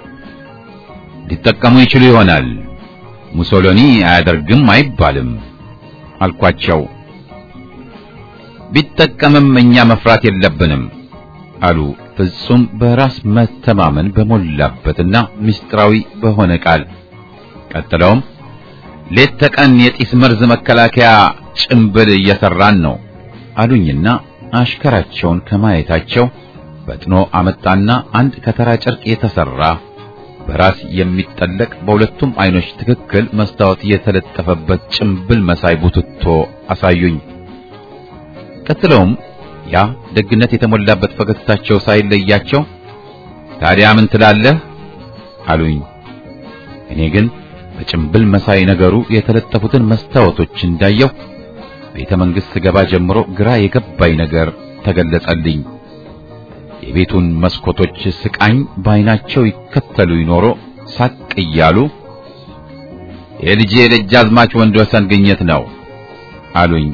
ሊጠቀሙ ይችሉ ይሆናል፣ ሙሶሎኒ አያደርግም አይባልም አልኳቸው። ቢጠቀምም እኛ መፍራት የለብንም አሉ ፍጹም በራስ መተማመን በሞላበትና ምስጢራዊ በሆነ ቃል ቀጥለውም ሌት ተቀን የጢስ መርዝ መከላከያ ጭንብል እየሰራን ነው አሉኝና አሽከራቸውን ከማየታቸው ፈጥኖ አመጣና አንድ ከተራ ጨርቅ የተሰራ በራስ የሚጠለቅ በሁለቱም አይኖች ትክክል መስታወት የተለጠፈበት ጭንብል መሳይ ቡትቶ አሳዩኝ። ቀጥለውም ያ ደግነት የተሞላበት ፈገግታቸው ሳይለያቸው ታዲያ ምን ትላለህ አሉኝ። እኔ ግን በጭንብል መሳይ ነገሩ የተለጠፉትን መስታወቶች እንዳየው ቤተ መንግሥት ስገባ ጀምሮ ግራ የገባኝ ነገር ተገለጸልኝ። የቤቱን መስኮቶች ስቃኝ በዓይናቸው ይከተሉ ይኖሮ ሳቅ እያሉ የልጄ የደጃዝማች ወንድወሰን ግኝት ነው አሉኝ።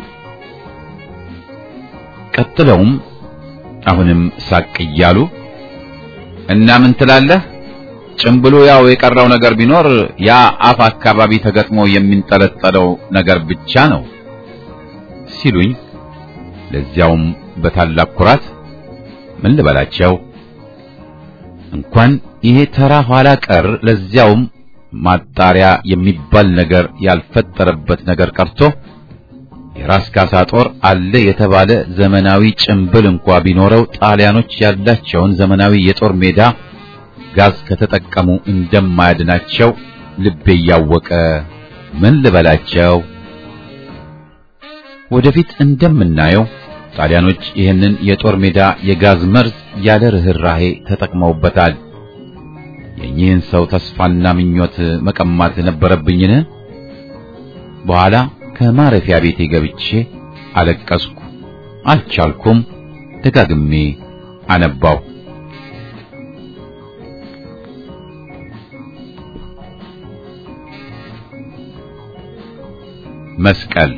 ቀጥለውም አሁንም ሳቅ እያሉ እና ምን ትላለህ? ጭምብሉ ያው የቀረው ነገር ቢኖር ያ አፍ አካባቢ ተገጥሞ የሚንጠለጠለው ነገር ብቻ ነው ሲሉኝ፣ ለዚያውም በታላቅ ኩራት ምን ልበላቸው እንኳን ይሄ ተራ ኋላ ቀር ለዚያውም ማጣሪያ የሚባል ነገር ያልፈጠረበት ነገር ቀርቶ የራስ ካሳ ጦር አለ የተባለ ዘመናዊ ጭንብል እንኳ ቢኖረው ጣሊያኖች ያላቸውን ዘመናዊ የጦር ሜዳ ጋዝ ከተጠቀሙ እንደማያድናቸው ልቤ እያወቀ ምን ልበላቸው። ወደፊት እንደምናየው ጣሊያኖች ይህንን የጦር ሜዳ የጋዝ መርዝ ያለ ርህራሄ ተጠቅመውበታል። የኚህን ሰው ተስፋና ምኞት መቀማት ነበረብኝን? በኋላ ከማረፊያ ቤቴ ገብቼ አለቀስኩ። አልቻልኩም። ደጋግሜ አነባው። መስቀል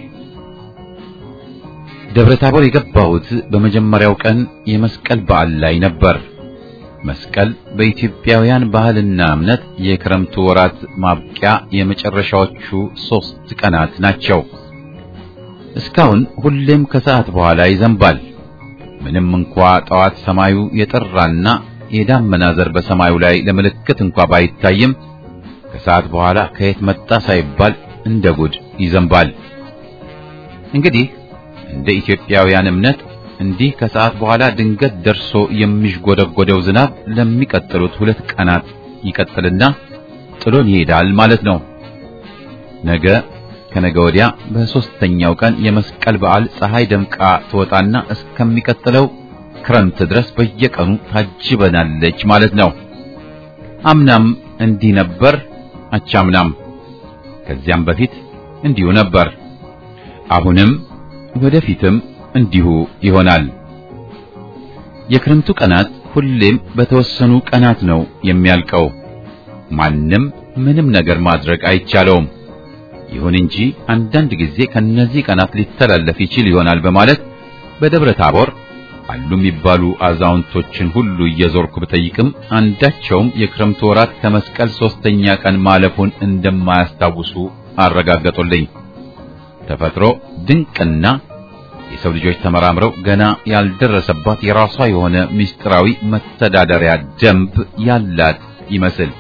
ደብረ ታቦር የገባሁት በመጀመሪያው ቀን የመስቀል በዓል ላይ ነበር። መስቀል በኢትዮጵያውያን ባህልና እምነት የክረምቱ ወራት ማብቂያ የመጨረሻዎቹ ሦስት ቀናት ናቸው። እስካሁን ሁሌም ከሰዓት በኋላ ይዘንባል። ምንም እንኳ ጠዋት ሰማዩ የጠራና የዳመና ዘር በሰማዩ ላይ ለምልክት እንኳ ባይታይም ከሰዓት በኋላ ከየት መጣ ሳይባል እንደ ጉድ ይዘንባል። እንግዲህ እንደ ኢትዮጵያውያን እምነት እንዲህ ከሰዓት በኋላ ድንገት ደርሶ የሚሽጎደጎደው ዝናብ ለሚቀጥሉት ሁለት ቀናት ይቀጥልና ጥሎን ይሄዳል ማለት ነው። ነገ ከነገ ወዲያ በሦስተኛው ቀን የመስቀል በዓል ፀሐይ ደምቃ ትወጣና እስከሚቀጥለው ክረምት ድረስ በየቀኑ ታጅበናለች ማለት ነው። አምናም እንዲህ ነበር፣ አቻምናም ከዚያም በፊት እንዲሁ ነበር። አሁንም ወደፊትም እንዲሁ ይሆናል። የክረምቱ ቀናት ሁሌም በተወሰኑ ቀናት ነው የሚያልቀው። ማንም ምንም ነገር ማድረግ አይቻለውም። ይሁን እንጂ አንዳንድ ጊዜ ከነዚህ ቀናት ሊተላለፍ ይችል ይሆናል በማለት በደብረ ታቦር አሉ የሚባሉ አዛውንቶችን ሁሉ እየዞርኩ ብጠይቅም አንዳቸውም የክረምቱ ወራት ከመስቀል ሶስተኛ ቀን ማለፉን እንደማያስታውሱ አረጋገጡልኝ። ተፈጥሮ ድንቅና የሰው ልጆች ተመራምረው ገና ያልደረሰባት የራሷ የሆነ ምስጢራዊ መተዳደሪያ ደንብ ያላት ይመስል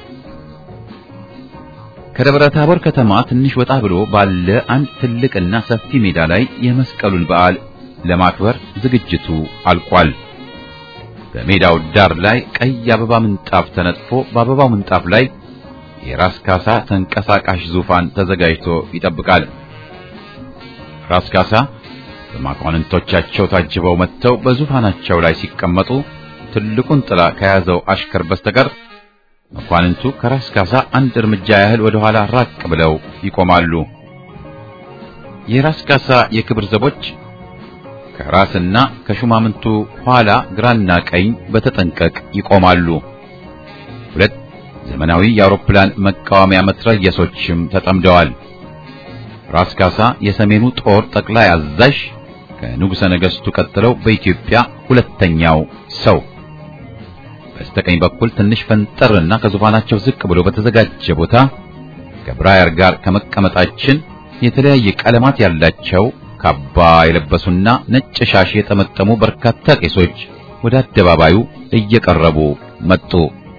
ከደብረ ታቦር ከተማ ትንሽ ወጣ ብሎ ባለ አንድ ትልቅና ሰፊ ሜዳ ላይ የመስቀሉን በዓል ለማክበር ዝግጅቱ አልቋል። በሜዳው ዳር ላይ ቀይ አበባ ምንጣፍ ተነጥፎ በአበባው ምንጣፍ ላይ የራስ ካሳ ተንቀሳቃሽ ዙፋን ተዘጋጅቶ ይጠብቃል። ራስ ካሳ በመኳንንቶቻቸው ታጅበው መጥተው በዙፋናቸው ላይ ሲቀመጡ ትልቁን ጥላ ከያዘው አሽከር በስተቀር መኳንንቱ ከራስ ካሳ አንድ እርምጃ ያህል ወደ ኋላ ራቅ ብለው ይቆማሉ። የራስ ካሳ የክብር ዘቦች ከራስና ከሹማምንቱ ኋላ ግራና ቀኝ በተጠንቀቅ ይቆማሉ። ሁለት ዘመናዊ የአውሮፕላን መቃወሚያ መትረየሶችም ተጠምደዋል። ራስ ካሳ የሰሜኑ ጦር ጠቅላይ አዛዥ ከንጉሠ ነገሥቱ ቀጥለው በኢትዮጵያ ሁለተኛው ሰው በስተቀኝ በኩል ትንሽ ፈንጠርና ከዙፋናቸው ዝቅ ብሎ በተዘጋጀ ቦታ ከብራየር ጋር ከመቀመጣችን የተለያየ ቀለማት ያላቸው ካባ የለበሱና ነጭ ሻሽ የጠመጠሙ በርካታ ቄሶች ወደ አደባባዩ እየቀረቡ መጡ።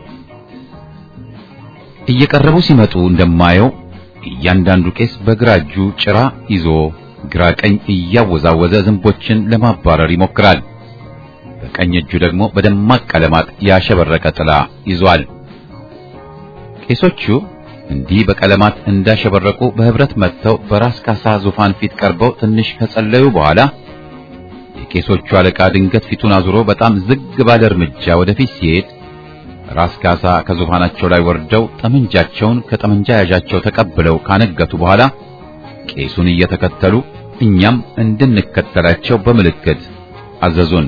እየቀረቡ ሲመጡ እንደማየው እያንዳንዱ ቄስ በግራ እጁ ጭራ ይዞ ግራ ቀኝ እያወዛወዘ ዝንቦችን ለማባረር ይሞክራል። በቀኝ እጁ ደግሞ በደማቅ ቀለማት ያሸበረቀ ጥላ ይዟል። ቄሶቹ እንዲህ በቀለማት እንዳሸበረቁ በህብረት መጥተው በራስ ካሳ ዙፋን ፊት ቀርበው ትንሽ ከጸለዩ በኋላ የቄሶቹ አለቃ ድንገት ፊቱን አዙሮ በጣም ዝግ ባለ እርምጃ ወደፊት ሲሄድ ራስ ካሳ ከዙፋናቸው ላይ ወርደው ጠመንጃቸውን ከጠመንጃ ያዣቸው ተቀብለው ካነገቱ በኋላ ቄሱን እየተከተሉ እኛም እንድንከተላቸው በምልክት አዘዙን።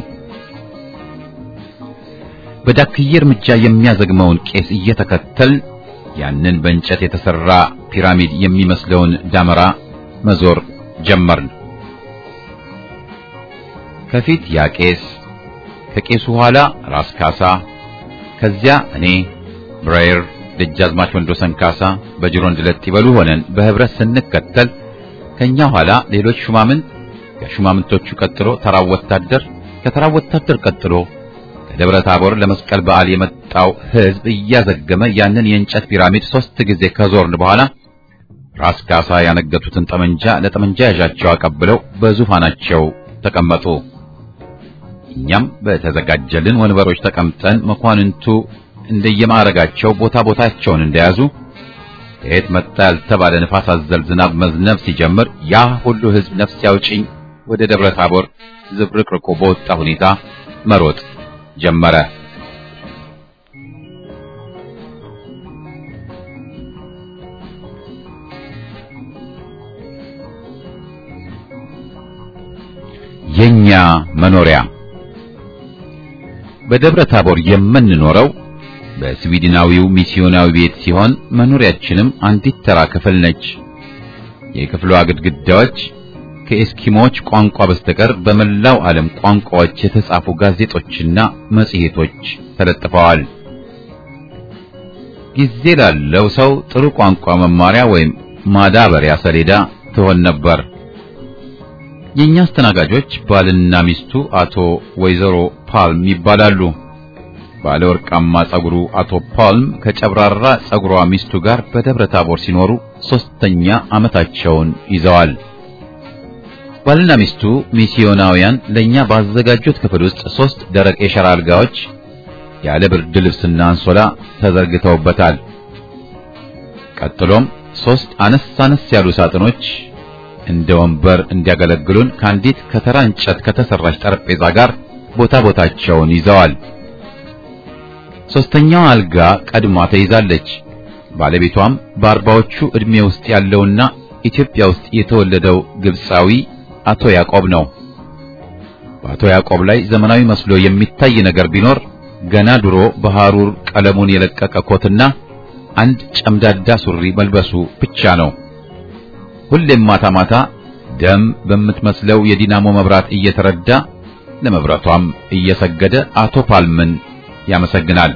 በዳክዬ እርምጃ የሚያዘግመውን ቄስ እየተከተል ያንን በእንጨት የተሰራ ፒራሚድ የሚመስለውን ዳመራ መዞር ጀመርን። ከፊት ያ ቄስ፣ ከቄሱ ኋላ ራስ ካሳ፣ ከዚያ እኔ ብራየር፣ ደጃዝማች ወንዶሰን ካሳ በጅሮንድ ለጥ ይበሉ ሆነን በህብረት ስንከተል ከኛ ኋላ ሌሎች ሹማምንት፣ ከሹማምንቶቹ ቀጥሎ ተራው ወታደር፣ ከተራው ወታደር ቀጥሎ ከደብረ ታቦር ለመስቀል በዓል የመጣው ህዝብ እያዘገመ ያንን የእንጨት ፒራሚድ ሶስት ጊዜ ከዞርን በኋላ ራስ ካሳ ያነገቱትን ጠመንጃ ለጠመንጃ ያዣቸው አቀብለው በዙፋናቸው ተቀመጡ። እኛም በተዘጋጀልን ወንበሮች ተቀምጠን መኳንንቱ እንደየማዕረጋቸው ቦታ ቦታቸውን እንደያዙ ከየት መጣ ያልተባለ ንፋስ አዘል ዝናብ መዝነብ ሲጀምር ያ ሁሉ ህዝብ ነፍስ ያውጭኝ ወደ ደብረ ታቦር ዝብርቅርቆ በወጣ ሁኔታ መሮጥ ጀመረ። የኛ መኖሪያ በደብረ ታቦር የምንኖረው በስዊድናዊው ሚስዮናዊ ቤት ሲሆን መኖሪያችንም አንዲት ተራ ክፍል ነች። የክፍሏ ግድግዳዎች ከኤስኪሞች ቋንቋ በስተቀር በመላው ዓለም ቋንቋዎች የተጻፉ ጋዜጦችና መጽሔቶች ተለጥፈዋል። ጊዜ ላለው ሰው ጥሩ ቋንቋ መማሪያ ወይም ማዳበሪያ ሰሌዳ ትሆን ነበር። የኛ አስተናጋጆች ባልና ሚስቱ አቶ ወይዘሮ ፓልም ይባላሉ። ባለ ወርቃማ ጸጉሩ አቶ ፓልም ከጨብራራ ጸጉሯ ሚስቱ ጋር በደብረ ታቦር ሲኖሩ ሶስተኛ ዓመታቸውን ይዘዋል። ባልና ሚስቱ ሚስዮናውያን ለኛ ባዘጋጁት ክፍል ውስጥ ሶስት ደረቅ የሸራ አልጋዎች ያለ ብርድ ልብስና አንሶላ ተዘርግተውበታል። ቀጥሎም ሶስት አነስ አነስ ያሉ ሳጥኖች እንደ ወንበር እንዲያገለግሉን ከአንዲት ከተራ እንጨት ከተሰራች ጠረጴዛ ጋር ቦታ ቦታቸውን ይዘዋል። ሶስተኛዋ አልጋ ቀድማ ተይዛለች። ባለቤቷም በአርባዎቹ ዕድሜ ውስጥ ያለውና ኢትዮጵያ ውስጥ የተወለደው ግብፃዊ አቶ ያዕቆብ ነው። በአቶ ያዕቆብ ላይ ዘመናዊ መስሎ የሚታይ ነገር ቢኖር ገና ድሮ በሐሩር ቀለሙን የለቀቀ ኮትና አንድ ጨምዳዳ ሱሪ መልበሱ ብቻ ነው። ሁሌም ማታ ማታ ደም በምትመስለው የዲናሞ መብራት እየተረዳ ለመብራቷም እየሰገደ አቶ ፓልምን ያመሰግናል።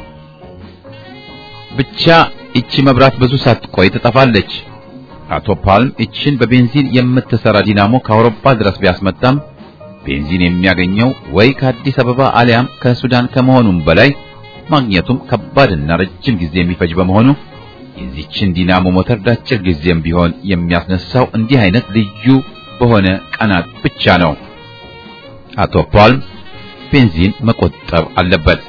ብቻ እቺ መብራት ብዙ ሳትቆይ ትጠፋለች። አቶ ፓልም እችን በቤንዚን የምትሰራ ዲናሞ ከአውሮፓ ድረስ ቢያስመጣም ቤንዚን የሚያገኘው ወይ ከአዲስ አበባ አሊያም ከሱዳን ከመሆኑም በላይ ማግኘቱም ከባድና ረጅም ጊዜ የሚፈጅ በመሆኑ የዚችን ዲናሞ ሞተር ለአጭር ጊዜም ቢሆን የሚያስነሳው እንዲህ አይነት ልዩ በሆነ ቀናት ብቻ ነው። አቶ ፓልም ቤንዚን መቆጠብ አለበት።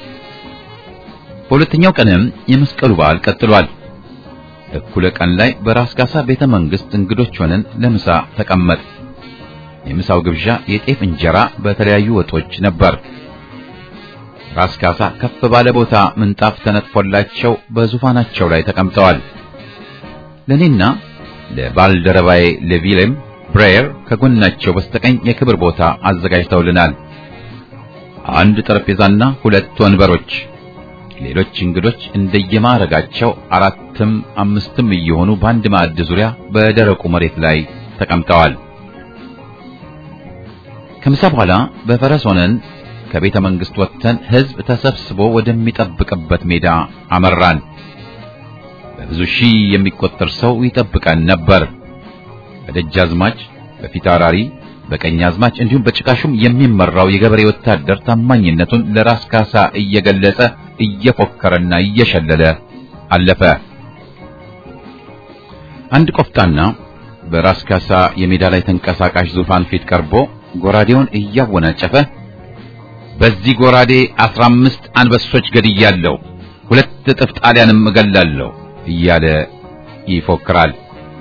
በሁለተኛው ቀንም የመስቀሉ በዓል ቀጥሏል። እኩለ ቀን ላይ በራስ ካሳ ቤተ መንግስት እንግዶች ሆነን ለምሳ ተቀመጥ። የምሳው ግብዣ የጤፍ እንጀራ በተለያዩ ወጦች ነበር። ራስ ካሳ ከፍ ባለ ቦታ ምንጣፍ ተነጥፎላቸው በዙፋናቸው ላይ ተቀምጠዋል። ለኔና ለባልደረባዬ ለቪሌም ብሬየር ከጎናቸው በስተቀኝ የክብር ቦታ አዘጋጅተውልናል። አንድ ጠረጴዛና ሁለት ወንበሮች። ሌሎች እንግዶች እንደየማዕረጋቸው አራትም አምስትም እየሆኑ በአንድ ማዕድ ዙሪያ በደረቁ መሬት ላይ ተቀምጠዋል። ከምሳ በኋላ በፈረስ ሆነን ከቤተ መንግስት ወጥተን ህዝብ ተሰብስቦ ወደሚጠብቅበት ሜዳ አመራን። በብዙ ሺህ የሚቆጠር ሰው ይጠብቀን ነበር። በደጃዝማች፣ በፊታውራሪ፣ በቀኛዝማች እንዲሁም በጭቃሹም የሚመራው የገበሬ ወታደር ታማኝነቱን ለራስ ካሳ እየገለጸ እየፎከረና እየሸለለ አለፈ። አንድ ቆፍጣና በራስ ካሳ የሜዳ ላይ ተንቀሳቃሽ ዙፋን ፊት ቀርቦ ጎራዴውን እያወናጨፈ በዚህ ጎራዴ አስራ አምስት አንበሶች ገድያለሁ፣ ሁለት እጥፍ ጣሊያንም እገላለሁ እያለ ይፎክራል።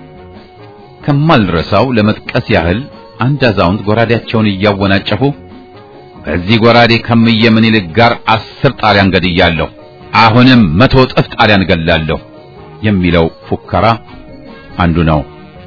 ከማልረሳው ለመጥቀስ ያህል አንድ አዛውንት ጎራዴያቸውን እያወናጨፉ በዚህ ጎራዴ ከምየ ምኒልክ ጋር አስር ጣሊያን ገድያለሁ፣ አሁንም መቶ እጥፍ ጣሊያን እገላለሁ የሚለው ፉከራ አንዱ ነው።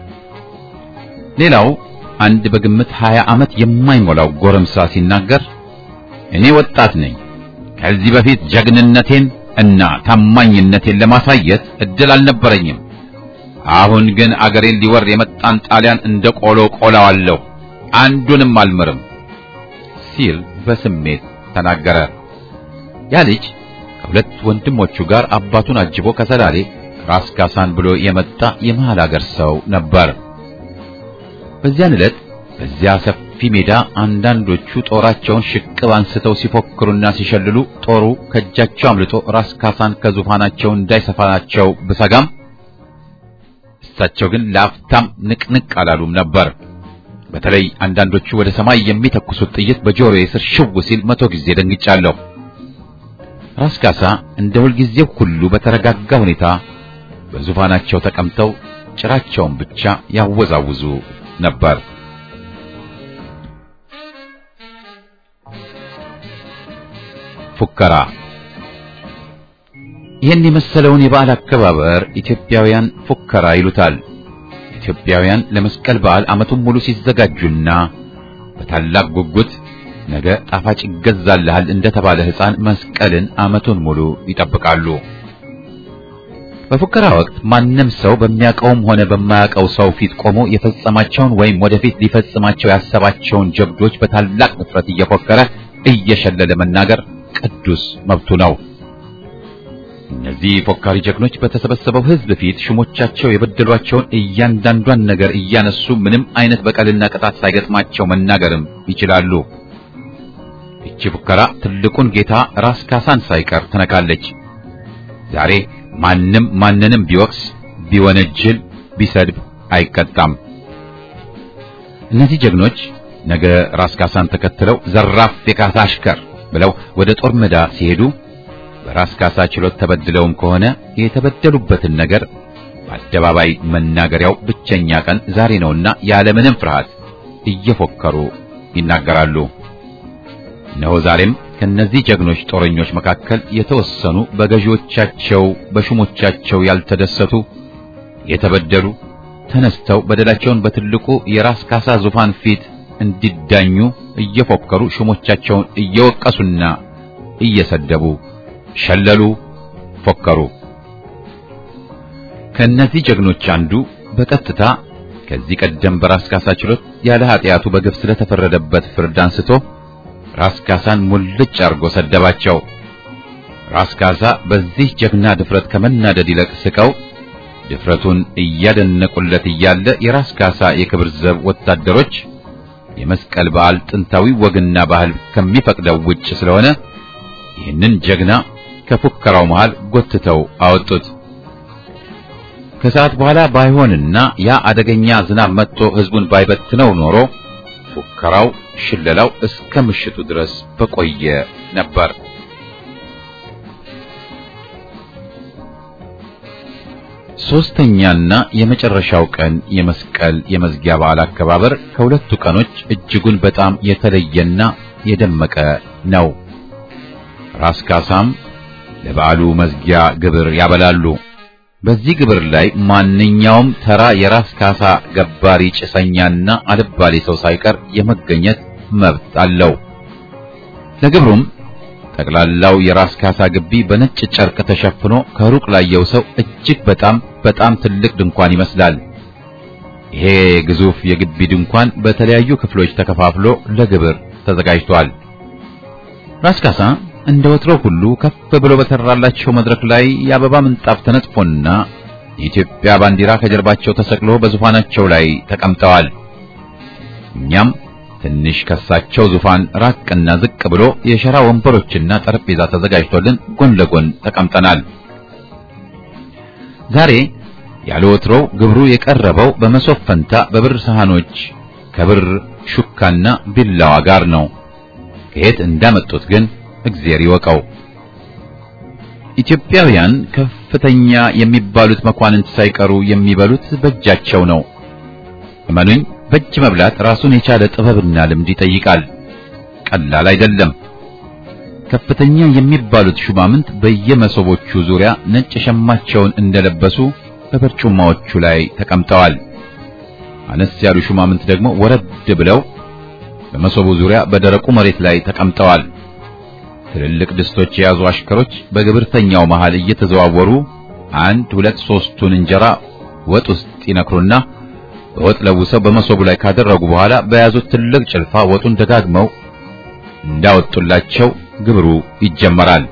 ሌላው አንድ በግምት ሀያ ዓመት የማይሞላው ጎረምሳ ሲናገር እኔ ወጣት ነኝ። ከዚህ በፊት ጀግንነቴን እና ታማኝነቴን ለማሳየት እድል አልነበረኝም። አሁን ግን አገሬን ሊወር የመጣን ጣሊያን እንደ ቆሎ ቆላዋለሁ፣ አንዱንም አልምርም ሲል በስሜት ተናገረ። ያ ልጅ ከሁለት ወንድሞቹ ጋር አባቱን አጅቦ ከሰላሌ ራስ ካሳን ብሎ የመጣ የመሃል አገር ሰው ነበር። በዚያን ዕለት በዚያ ሰፊ ሜዳ አንዳንዶቹ ጦራቸውን ሽቅብ አንስተው ሲፎክሩና ሲሸልሉ ጦሩ ከእጃቸው አምልጦ ራስ ካሳን ከዙፋናቸው እንዳይሰፋናቸው ብሰጋም እሳቸው ግን ለአፍታም ንቅንቅ አላሉም ነበር። በተለይ አንዳንዶቹ ወደ ሰማይ የሚተኩሱት ጥይት በጆሮዬ ስር ሽው ሲል መቶ ጊዜ ደንግጫለሁ። ራስ ካሳ እንደ ሁልጊዜው ሁሉ በተረጋጋ ሁኔታ በዙፋናቸው ተቀምጠው ጭራቸውን ብቻ ያወዛውዙ ነበር። ፉከራ ይህን የመሰለውን የበዓል አከባበር ኢትዮጵያውያን ፉከራ ይሉታል። ኢትዮጵያውያን ለመስቀል በዓል ዓመቱን ሙሉ ሲዘጋጁና በታላቅ ጉጉት ነገ ጣፋጭ ይገዛልሃል እንደተባለ ሕፃን መስቀልን ዓመቱን ሙሉ ይጠብቃሉ። በፉከራ ወቅት ማንም ሰው በሚያውቀውም ሆነ በማያውቀው ሰው ፊት ቆሞ የፈጸማቸውን ወይም ወደፊት ሊፈጽማቸው ያሰባቸውን ጀብዶች በታላቅ ንፍረት እየፎከረ እየሸለለ መናገር ቅዱስ መብቱ ነው። እነዚህ ፎካሪ ጀግኖች በተሰበሰበው ሕዝብ ፊት ሹሞቻቸው የበደሏቸውን እያንዳንዷን ነገር እያነሱ ምንም አይነት በቀልና ቅጣት ሳይገጥማቸው መናገርም ይችላሉ። ይቺ ፉከራ ትልቁን ጌታ ራስ ካሳን ሳይቀር ትነካለች። ዛሬ ማንም ማንንም ቢወቅስ፣ ቢወነጅል፣ ቢሰድብ አይቀጣም። እነዚህ ጀግኖች ነገ ራስ ካሳን ተከትለው ዘራፍ የካሳ አሽከር ብለው ወደ ጦር ሜዳ ሲሄዱ በራስ ካሳ ችሎት ተበድለውም ከሆነ የተበደሉበትን ነገር በአደባባይ መናገሪያው ብቸኛ ቀን ዛሬ ነውና ያለምንም ፍርሃት እየፎከሩ ይናገራሉ። እነሆ ዛሬም ከነዚህ ጀግኖች ጦረኞች መካከል የተወሰኑ በገዢዎቻቸው በሹሞቻቸው ያልተደሰቱ የተበደሉ ተነስተው በደላቸውን በትልቁ የራስ ካሳ ዙፋን ፊት እንዲዳኙ እየፎከሩ ሹሞቻቸውን እየወቀሱና እየሰደቡ ሸለሉ፣ ፎከሩ። ከእነዚህ ጀግኖች አንዱ በቀጥታ ከዚህ ቀደም በራስ ካሳ ችሎት ያለ ኃጢአቱ በግፍ ስለተፈረደበት ፍርድ አንስቶ ራስ ካሳን ሙልጭ አርጎ ሰደባቸው። ራስ ካሳ በዚህ ጀግና ድፍረት ከመናደድ ይልቅ ስቀው ድፍረቱን እያደነቁለት እያለ የራስ ካሳ የክብር ዘብ ወታደሮች የመስቀል በዓል ጥንታዊ ወግና ባህል ከሚፈቅደው ውጭ ስለሆነ ይህንን ጀግና ከፉከራው መሃል ጎትተው አወጡት። ከሰዓት በኋላ ባይሆንና ያ አደገኛ ዝናብ መጥቶ ሕዝቡን ባይበትነው ኖሮ ፉከራው፣ ሽለላው እስከ ምሽቱ ድረስ በቆየ ነበር። ሶስተኛና የመጨረሻው ቀን የመስቀል የመዝጊያ በዓል አከባበር ከሁለቱ ቀኖች እጅጉን በጣም የተለየና የደመቀ ነው። ራስ ካሳም ለበዓሉ መዝጊያ ግብር ያበላሉ። በዚህ ግብር ላይ ማንኛውም ተራ የራስ ካሳ ገባሪ ጭሰኛና አልባሌ ሰው ሳይቀር የመገኘት መብት አለው። ለግብሩም ጠቅላላው የራስ ካሳ ግቢ በነጭ ጨርቅ ተሸፍኖ ከሩቅ ላየው ሰው እጅግ በጣም በጣም ትልቅ ድንኳን ይመስላል። ይሄ ግዙፍ የግቢ ድንኳን በተለያዩ ክፍሎች ተከፋፍሎ ለግብር ተዘጋጅቷል። ራስ ካሳ እንደ ወትሮ ሁሉ ከፍ ብሎ በተራላቸው መድረክ ላይ የአበባ ምንጣፍ ተነጥፎና የኢትዮጵያ ባንዲራ ከጀርባቸው ተሰቅሎ በዙፋናቸው ላይ ተቀምጠዋል። እኛም ትንሽ ከሳቸው ዙፋን ራቅና ዝቅ ብሎ የሸራ ወንበሮችና ጠረጴዛ ተዘጋጅቶልን ጎን ለጎን ተቀምጠናል። ዛሬ ያለ ወትሮው ግብሩ የቀረበው በመሶብ ፈንታ በብር ሰሃኖች ከብር ሹካና ቢላዋ ጋር ነው። ከየት እንዳመጡት ግን እግዚአብሔር ይወቀው። ኢትዮጵያውያን ከፍተኛ የሚባሉት መኳንንት ሳይቀሩ የሚበሉት በእጃቸው ነው። እመኑኝ፣ በእጅ መብላት ራሱን የቻለ ጥበብና ልምድ ይጠይቃል። ቀላል አይደለም። ከፍተኛ የሚባሉት ሹማምንት በየመሶቦቹ ዙሪያ ነጭ ሸማቸውን እንደለበሱ በበርጩማዎቹ ላይ ተቀምጠዋል። አነስ ያሉ ሹማምንት ደግሞ ወረድ ብለው በመሶቡ ዙሪያ በደረቁ መሬት ላይ ተቀምጠዋል። ትልልቅ ድስቶች የያዙ አሽከሮች በግብርተኛው መሃል እየተዘዋወሩ አንድ ሁለት ሶስቱን እንጀራ ወጥ ውስጥ ይነክሩና በወጥ ለውሰው በመሶቡ ላይ ካደረጉ በኋላ በያዙት ትልቅ ጭልፋ ወጡን ደጋግመው እንዳወጡላቸው ግብሩ ይጀመራል።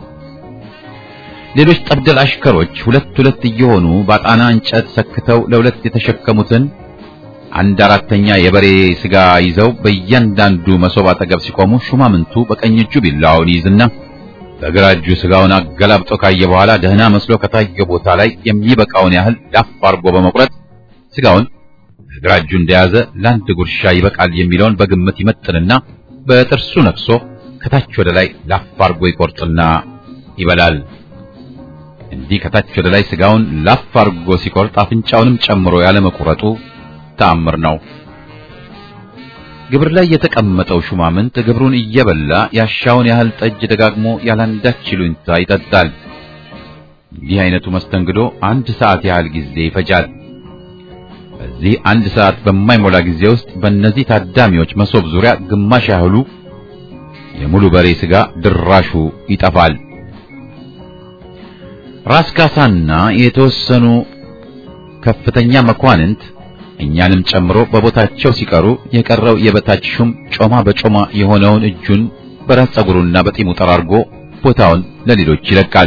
ሌሎች ጠብደል አሽከሮች ሁለት ሁለት እየሆኑ ባጣና እንጨት ሰክተው ለሁለት የተሸከሙትን አንድ አራተኛ የበሬ ስጋ ይዘው በእያንዳንዱ መሶብ አጠገብ ሲቆሙ ሹማምንቱ በቀኝ እጁ ቢላዋውን ይይዝና በግራ እጁ ስጋውን አገላብጦ ካየ በኋላ ደህና መስሎ ከታየ ቦታ ላይ የሚበቃውን ያህል ላፍ አርጎ በመቁረጥ ስጋውን በግራ እጁ እንደያዘ ለአንድ ጉርሻ ይበቃል የሚለውን በግምት ይመጥንና በጥርሱ ነክሶ ከታች ወደ ላይ ላፍ አርጎ ይቆርጥና ይበላል። እንዲህ ከታች ወደ ላይ ስጋውን ላፍ አርጎ ሲቆርጥ አፍንጫውንም ጨምሮ ያለመቁረጡ ተአምር ነው። ግብር ላይ የተቀመጠው ሹማምንት ግብሩን እየበላ ያሻውን ያህል ጠጅ ደጋግሞ ያላንዳች ይሉኝታ ይጠጣል። እንዲህ አይነቱ መስተንግዶ አንድ ሰዓት ያህል ጊዜ ይፈጃል። በዚህ አንድ ሰዓት በማይሞላ ጊዜ ውስጥ በእነዚህ ታዳሚዎች መሶብ ዙሪያ ግማሽ ያህሉ የሙሉ በሬ ስጋ ድራሹ ይጠፋል። ራስ ካሳና የተወሰኑ ከፍተኛ መኳንንት እኛንም ጨምሮ በቦታቸው ሲቀሩ የቀረው የበታች ሹም ጮማ በጮማ የሆነውን እጁን በራስ ጸጉሩና በጢሙ ጠራርጎ ቦታውን ለሌሎች ይለቃል።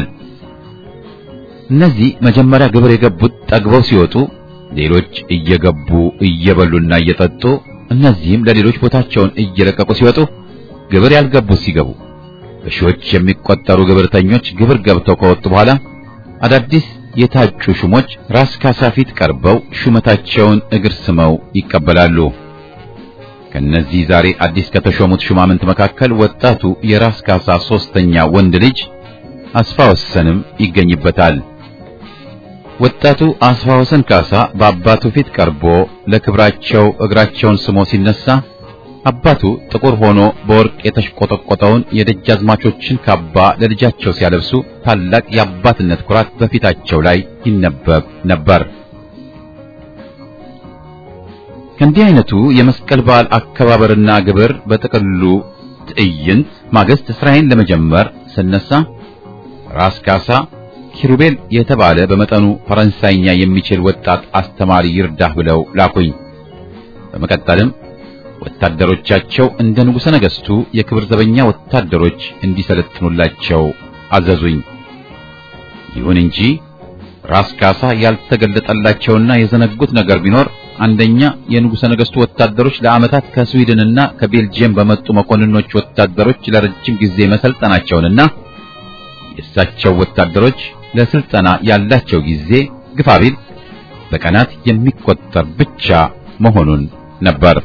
እነዚህ መጀመሪያ ግብር የገቡት ጠግበው ሲወጡ፣ ሌሎች እየገቡ እየበሉና እየጠጡ፣ እነዚህም ለሌሎች ቦታቸውን እየለቀቁ ሲወጡ፣ ግብር ያልገቡት ሲገቡ፣ በሺዎች የሚቆጠሩ ግብርተኞች ግብር ገብተው ከወጡ በኋላ አዳዲስ የታጩ ሹሞች ራስ ካሳ ፊት ቀርበው ሹመታቸውን እግር ስመው ይቀበላሉ። ከነዚህ ዛሬ አዲስ ከተሾሙት ሹማምንት መካከል ወጣቱ የራስ ካሳ ሶስተኛ ወንድ ልጅ አስፋ ወሰንም ይገኝበታል። ወጣቱ አስፋ ወሰን ካሳ በአባቱ ፊት ቀርቦ ለክብራቸው እግራቸውን ስሞ ሲነሳ አባቱ ጥቁር ሆኖ በወርቅ የተሽቆጠቆጠውን የደጃዝማቾችን ካባ ለልጃቸው ሲያለብሱ ታላቅ የአባትነት ኩራት በፊታቸው ላይ ይነበብ ነበር። ከእንዲህ አይነቱ የመስቀል በዓል አከባበርና ግብር በጥቅሉ ትዕይንት ማግስት ስራዬን ለመጀመር ስነሳ ራስ ካሳ ኪሩቤል የተባለ በመጠኑ ፈረንሳይኛ የሚችል ወጣት አስተማሪ ይርዳህ ብለው ላኩኝ። በመቀጠልም ወታደሮቻቸው እንደ ንጉሠ ነገሥቱ የክብር ዘበኛ ወታደሮች እንዲሰለጥኑላቸው አዘዙኝ። ይሁን እንጂ ራስ ካሳ ያልተገለጠላቸውና የዘነጉት ነገር ቢኖር አንደኛ የንጉሠ ነገሥቱ ወታደሮች ለዓመታት ከስዊድንና ከቤልጅየም በመጡ መኮንኖች ወታደሮች ለረጅም ጊዜ መሰልጠናቸውንና የእሳቸው ወታደሮች ለስልጠና ያላቸው ጊዜ ግፋቢል በቀናት የሚቆጠር ብቻ መሆኑን ነበር።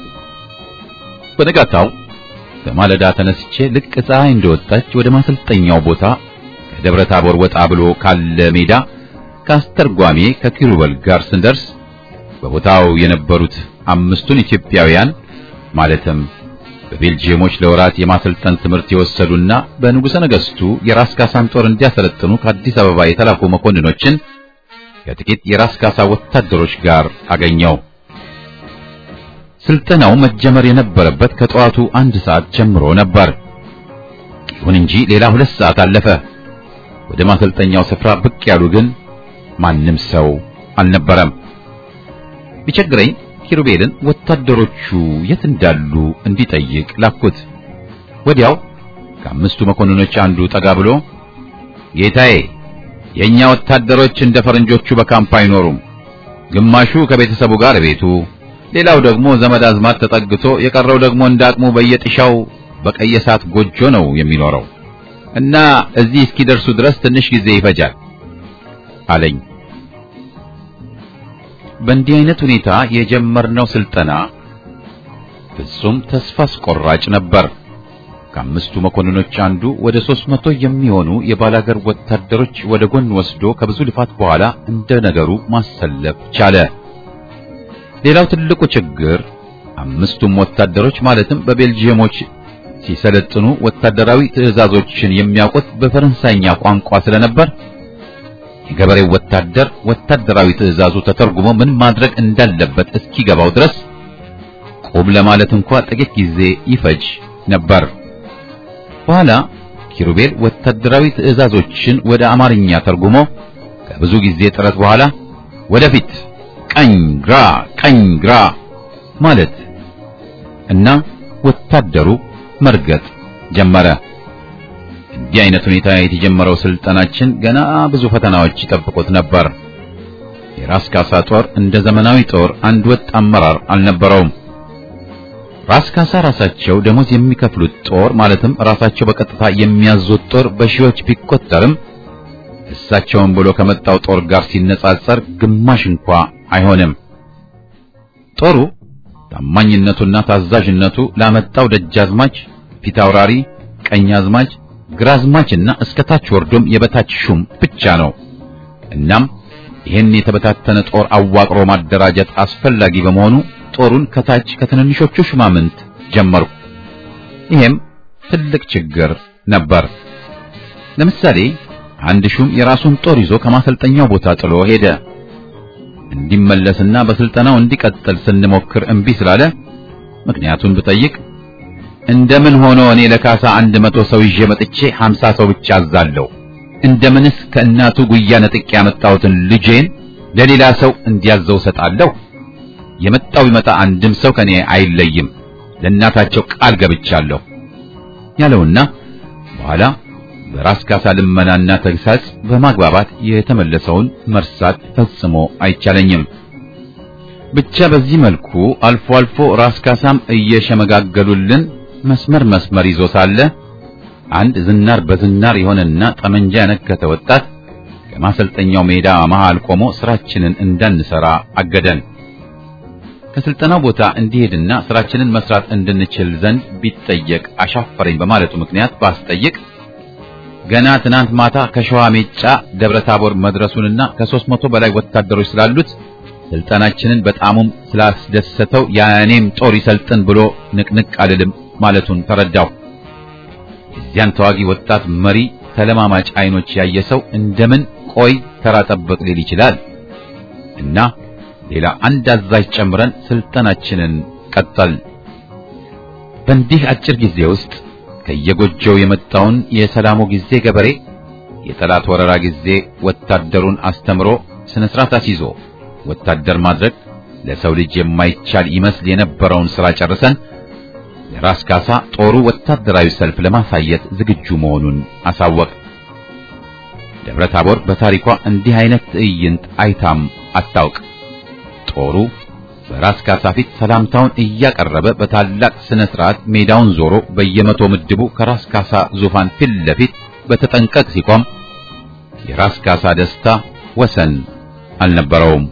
በነጋታው በማለዳ ተነስቼ ልቅ ፀሐይ እንደወጣች ወደ ማሰልጠኛው ቦታ ከደብረ ታቦር ወጣ ብሎ ካለ ሜዳ ከአስተርጓሜ ከኪሩበል ጋር ስንደርስ በቦታው የነበሩት አምስቱን ኢትዮጵያውያን ማለትም በቤልጂየሞች ለወራት የማሰልጠን ትምህርት የወሰዱና በንጉሠ ነገሥቱ የራስ ካሳን ጦር እንዲያሰለጥኑ ከአዲስ አበባ የተላኩ መኮንኖችን ከጥቂት የራስ ካሳ ወታደሮች ጋር አገኘው። ስልጠናው መጀመር የነበረበት ከጠዋቱ አንድ ሰዓት ጀምሮ ነበር። ይሁን እንጂ ሌላ ሁለት ሰዓት አለፈ። ወደ ማሰልጠኛው ስፍራ ብቅ ያሉ ግን ማንም ሰው አልነበረም። ቢቸግረኝ ኪሩቤልን ወታደሮቹ የት እንዳሉ እንዲጠይቅ ላኩት። ወዲያው ከአምስቱ መኮንኖች አንዱ ጠጋ ብሎ ጌታዬ፣ የኛ ወታደሮች እንደ ፈረንጆቹ በካምፕ አይኖሩም። ግማሹ ከቤተሰቡ ጋር ቤቱ፣ ሌላው ደግሞ ዘመድ አዝማድ ተጠግቶ የቀረው ደግሞ እንዳቅሙ በየጥሻው በቀይ እሳት ጎጆ ነው የሚኖረው እና እዚህ እስኪደርሱ ድረስ ትንሽ ጊዜ ይፈጃል አለኝ። በእንዲህ አይነት ሁኔታ የጀመርነው ስልጠና ፍጹም ተስፋ አስቆራጭ ነበር። ከአምስቱ መኮንኖች አንዱ ወደ ሦስት መቶ የሚሆኑ የባላገር ወታደሮች ወደ ጎን ወስዶ ከብዙ ልፋት በኋላ እንደ ነገሩ ማሰለፍ ቻለ። ሌላው ትልቁ ችግር አምስቱም ወታደሮች ማለትም በቤልጂየሞች ሲሰለጥኑ ወታደራዊ ትዕዛዞችን የሚያውቁት በፈረንሳይኛ ቋንቋ ስለነበር የገበሬው ወታደር ወታደራዊ ትዕዛዙ ተተርጉሞ ምን ማድረግ እንዳለበት እስኪገባው ድረስ ቁም ለማለት እንኳ ጥቂት ጊዜ ይፈጅ ነበር። በኋላ ኪሩቤል ወታደራዊ ትዕዛዞችን ወደ አማርኛ ተርጉሞ ከብዙ ጊዜ ጥረት በኋላ ወደፊት፣ ቀኝ፣ ግራ፣ ቀኝ፣ ግራ ማለት እና ወታደሩ መርገጥ ጀመረ። እንዲህ አይነት ሁኔታ የተጀመረው ስልጠናችን ገና ብዙ ፈተናዎች ይጠብቁት ነበር። የራስ ካሳ ጦር እንደ ዘመናዊ ጦር አንድ ወጥ አመራር አልነበረውም። ራስ ካሳ ራሳቸው ደሞዝ የሚከፍሉት ጦር ማለትም ራሳቸው በቀጥታ የሚያዙት ጦር በሺዎች ቢቆጠርም እሳቸውን ብሎ ከመጣው ጦር ጋር ሲነጻጸር ግማሽ እንኳ አይሆንም። ጦሩ ታማኝነቱና ታዛዥነቱ ላመጣው ደጃዝማች፣ ፊታውራሪ፣ ቀኛዝማች፣ ግራዝማችና እስከ ታች ወርዶም የበታች ሹም ብቻ ነው። እናም ይህን የተበታተነ ጦር አዋቅሮ ማደራጀት አስፈላጊ በመሆኑ ጦሩን ከታች ከትንንሾቹ ሹማምንት ጀመርኩ። ይሄም ትልቅ ችግር ነበር። ለምሳሌ አንድ ሹም የራሱን ጦር ይዞ ከማሰልጠኛው ቦታ ጥሎ ሄደ። እንዲመለስና በስልጠናው እንዲቀጥል ስንሞክር እምቢ ስላለ ምክንያቱን ብጠይቅ እንደምን ሆኖ እኔ ለካሳ አንድ መቶ ሰው ይዤ መጥቼ ሀምሳ ሰው ብቻ አዛለሁ? እንደምንስ ከእናቱ ጉያ ነጥቄ ያመጣሁትን ልጄን ለሌላ ሰው እንዲያዘው ሰጣለሁ? የመጣው ይመጣ አንድም ሰው ከኔ አይለይም፣ ለእናታቸው ቃል ገብቻለሁ ያለውና በኋላ በራስ ካሳ ልመናና ተግሳጽ በማግባባት የተመለሰውን መርሳት ፈጽሞ አይቻለኝም። ብቻ በዚህ መልኩ አልፎ አልፎ ራስ ካሳም እየሸመጋገሉልን መስመር መስመር ይዞ ሳለ አንድ ዝናር በዝናር የሆነና ጠመንጃ ያነከተ ወጣት ከማሰልጠኛው ሜዳ መሃል ቆሞ ስራችንን እንዳንሰራ አገደን። ከስልጠናው ቦታ እንዲሄድና ስራችንን መስራት እንድንችል ዘንድ ቢጠየቅ አሻፈረኝ በማለቱ ምክንያት ባስጠይቅ ገና ትናንት ማታ ከሸዋ ሜጫ ደብረ ታቦር መድረሱንና ከሦስት መቶ በላይ ወታደሮች ስላሉት ስልጠናችንን በጣሙም ስላስደሰተው የእኔም ጦር ይሰልጥን ብሎ ንቅንቅ አልልም ማለቱን ተረዳው። የዚያን ተዋጊ ወጣት መሪ ተለማማጭ አይኖች ያየ ሰው እንደምን ቆይ ተራ ጠብቅ ሊል ይችላል እና ሌላ አንድ አዛዥ ጨምረን ስልጠናችንን ቀጠል። በእንዲህ አጭር ጊዜ ውስጥ ከየጎጆው የመጣውን የሰላሙ ጊዜ ገበሬ የጠላት ወረራ ጊዜ ወታደሩን አስተምሮ ስነ ስርዓት አስይዞ ወታደር ማድረግ ለሰው ልጅ የማይቻል ይመስል የነበረውን ሥራ ጨርሰን ለራስ ካሳ ጦሩ ወታደራዊ ሰልፍ ለማሳየት ዝግጁ መሆኑን አሳወቅ። ደብረ ታቦር በታሪኳ እንዲህ አይነት ትዕይንት አይታም አታውቅ። ጦሩ በራስ ካሳ ፊት ሰላምታውን እያቀረበ በታላቅ ስነ ስርዓት ሜዳውን ዞሮ በየመቶ ምድቡ ከራስ ካሳ ዙፋን ፊት ለፊት በተጠንቀቅ ሲቆም የራስ ካሳ ደስታ ወሰን አልነበረውም።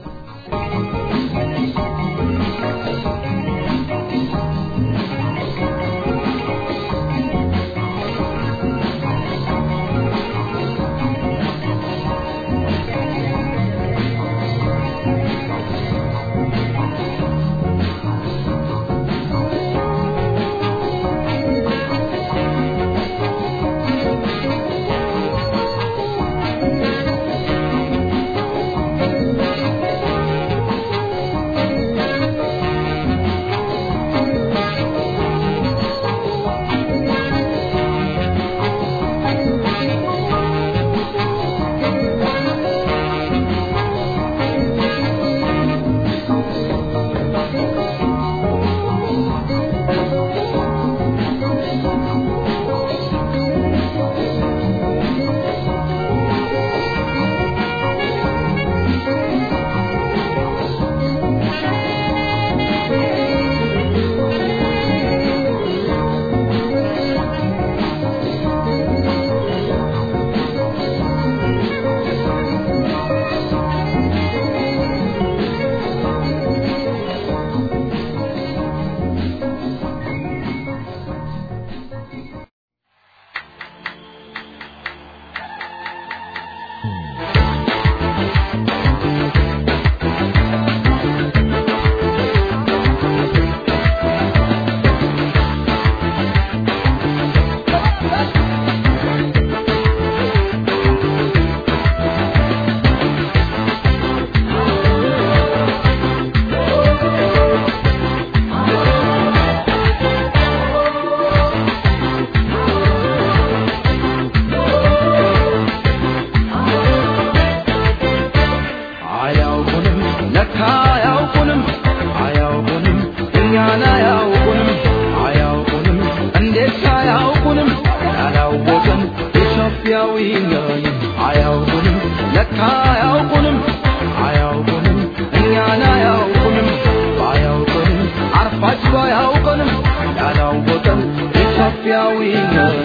ለካ አያውቁንም አያውቁንም እኛን አያውቁንም አያውቁንም እንዴት አያውቁንም ያላወቅን ኢትዮጵያዊ ነን አያውቁንም ለካ አያውቁንም አያውቁንም እኛን አያውቁንም ባያውቁንም አርፋችሁ አያውቁንም ያላወቅን ኢትዮጵያዊ ነን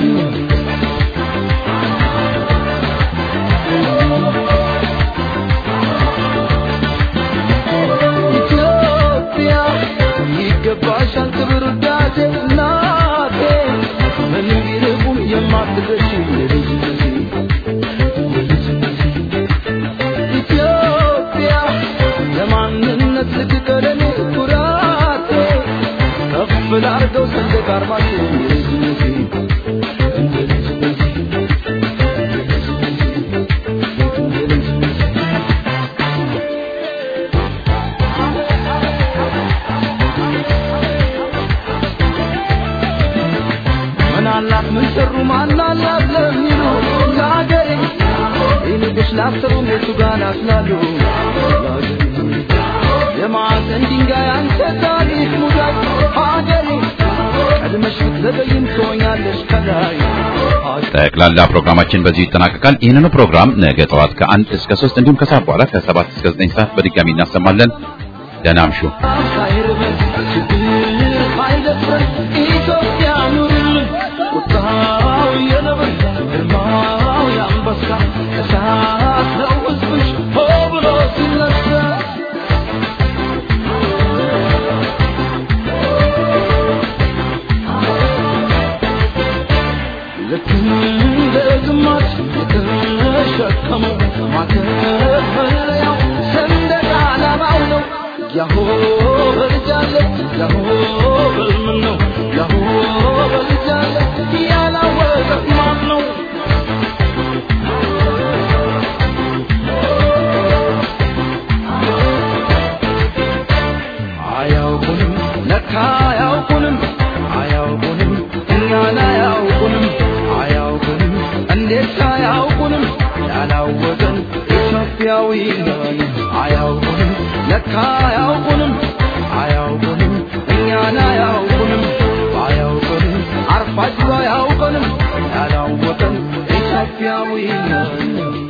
ኢትዮጵያ ይገባሻል ክብር ውዳሴ እናቴ ምንም ቢርቁም የማትደርሺ የልጅነቴ ኢትዮጵያ ለማንነት ልትቀለኔ ኩራቴ ከፍ ላርገው ሰንደቅ ዓርማችን የልጅነቴ እንደ ልጅነቴ ምን አላት ምን ሰሩ ማን አላት ለሚሉ ለአገሬ ይልቅሽ ላሰሩ ቤቱ ጋር ናስላሉ የማዕዘን ድንጋይ አንተ ታሪክ ሙዳይ ሀገሬ ቀድመሽ ብትዘገይም ትሆኛለሽ ከላይ ጠቅላላ ፕሮግራማችን በዚሁ ይጠናቀቃል። ይህንኑ ፕሮግራም ነገ ጠዋት ከአንድ እስከ ሶስት እንዲሁም ከሰዓት በኋላ ከሰባት እስከ ዘጠኝ ሰዓት በድጋሚ እናሰማለን። ደህና አምሹ። ሳይርበን ችግር ሳይደፍረን ኢትዮጵያ ኑርልን ቁጣው የነብር ግርማው የአንበሳ እሳት ነው ሕዝብሽ ሆ ብሎ ሲነሳ ልክ እንደ ግማሽ የተሸከመው ማተፈሪያው ሰንደቅ ዓላማው ነው። ያሆ በልጃለ ያሆ በልምን ነው ያሆ በልጃለ ያላወቀ ማን ነው? አያውቁንም ለካ አያውቁንም አያውቁንም እኛን አያውቁንም አያውቁንም እንዴት አያውቁንም ያላወቅን ኢትዮጵያዊ ነን አያውቁንም ለካ አያውቁንም አያውቁንም እኛን አያውቁንም አያውቁንም አርፋችሁ አያውቁንም ያላወቅን ኢትዮጵያዊ ነን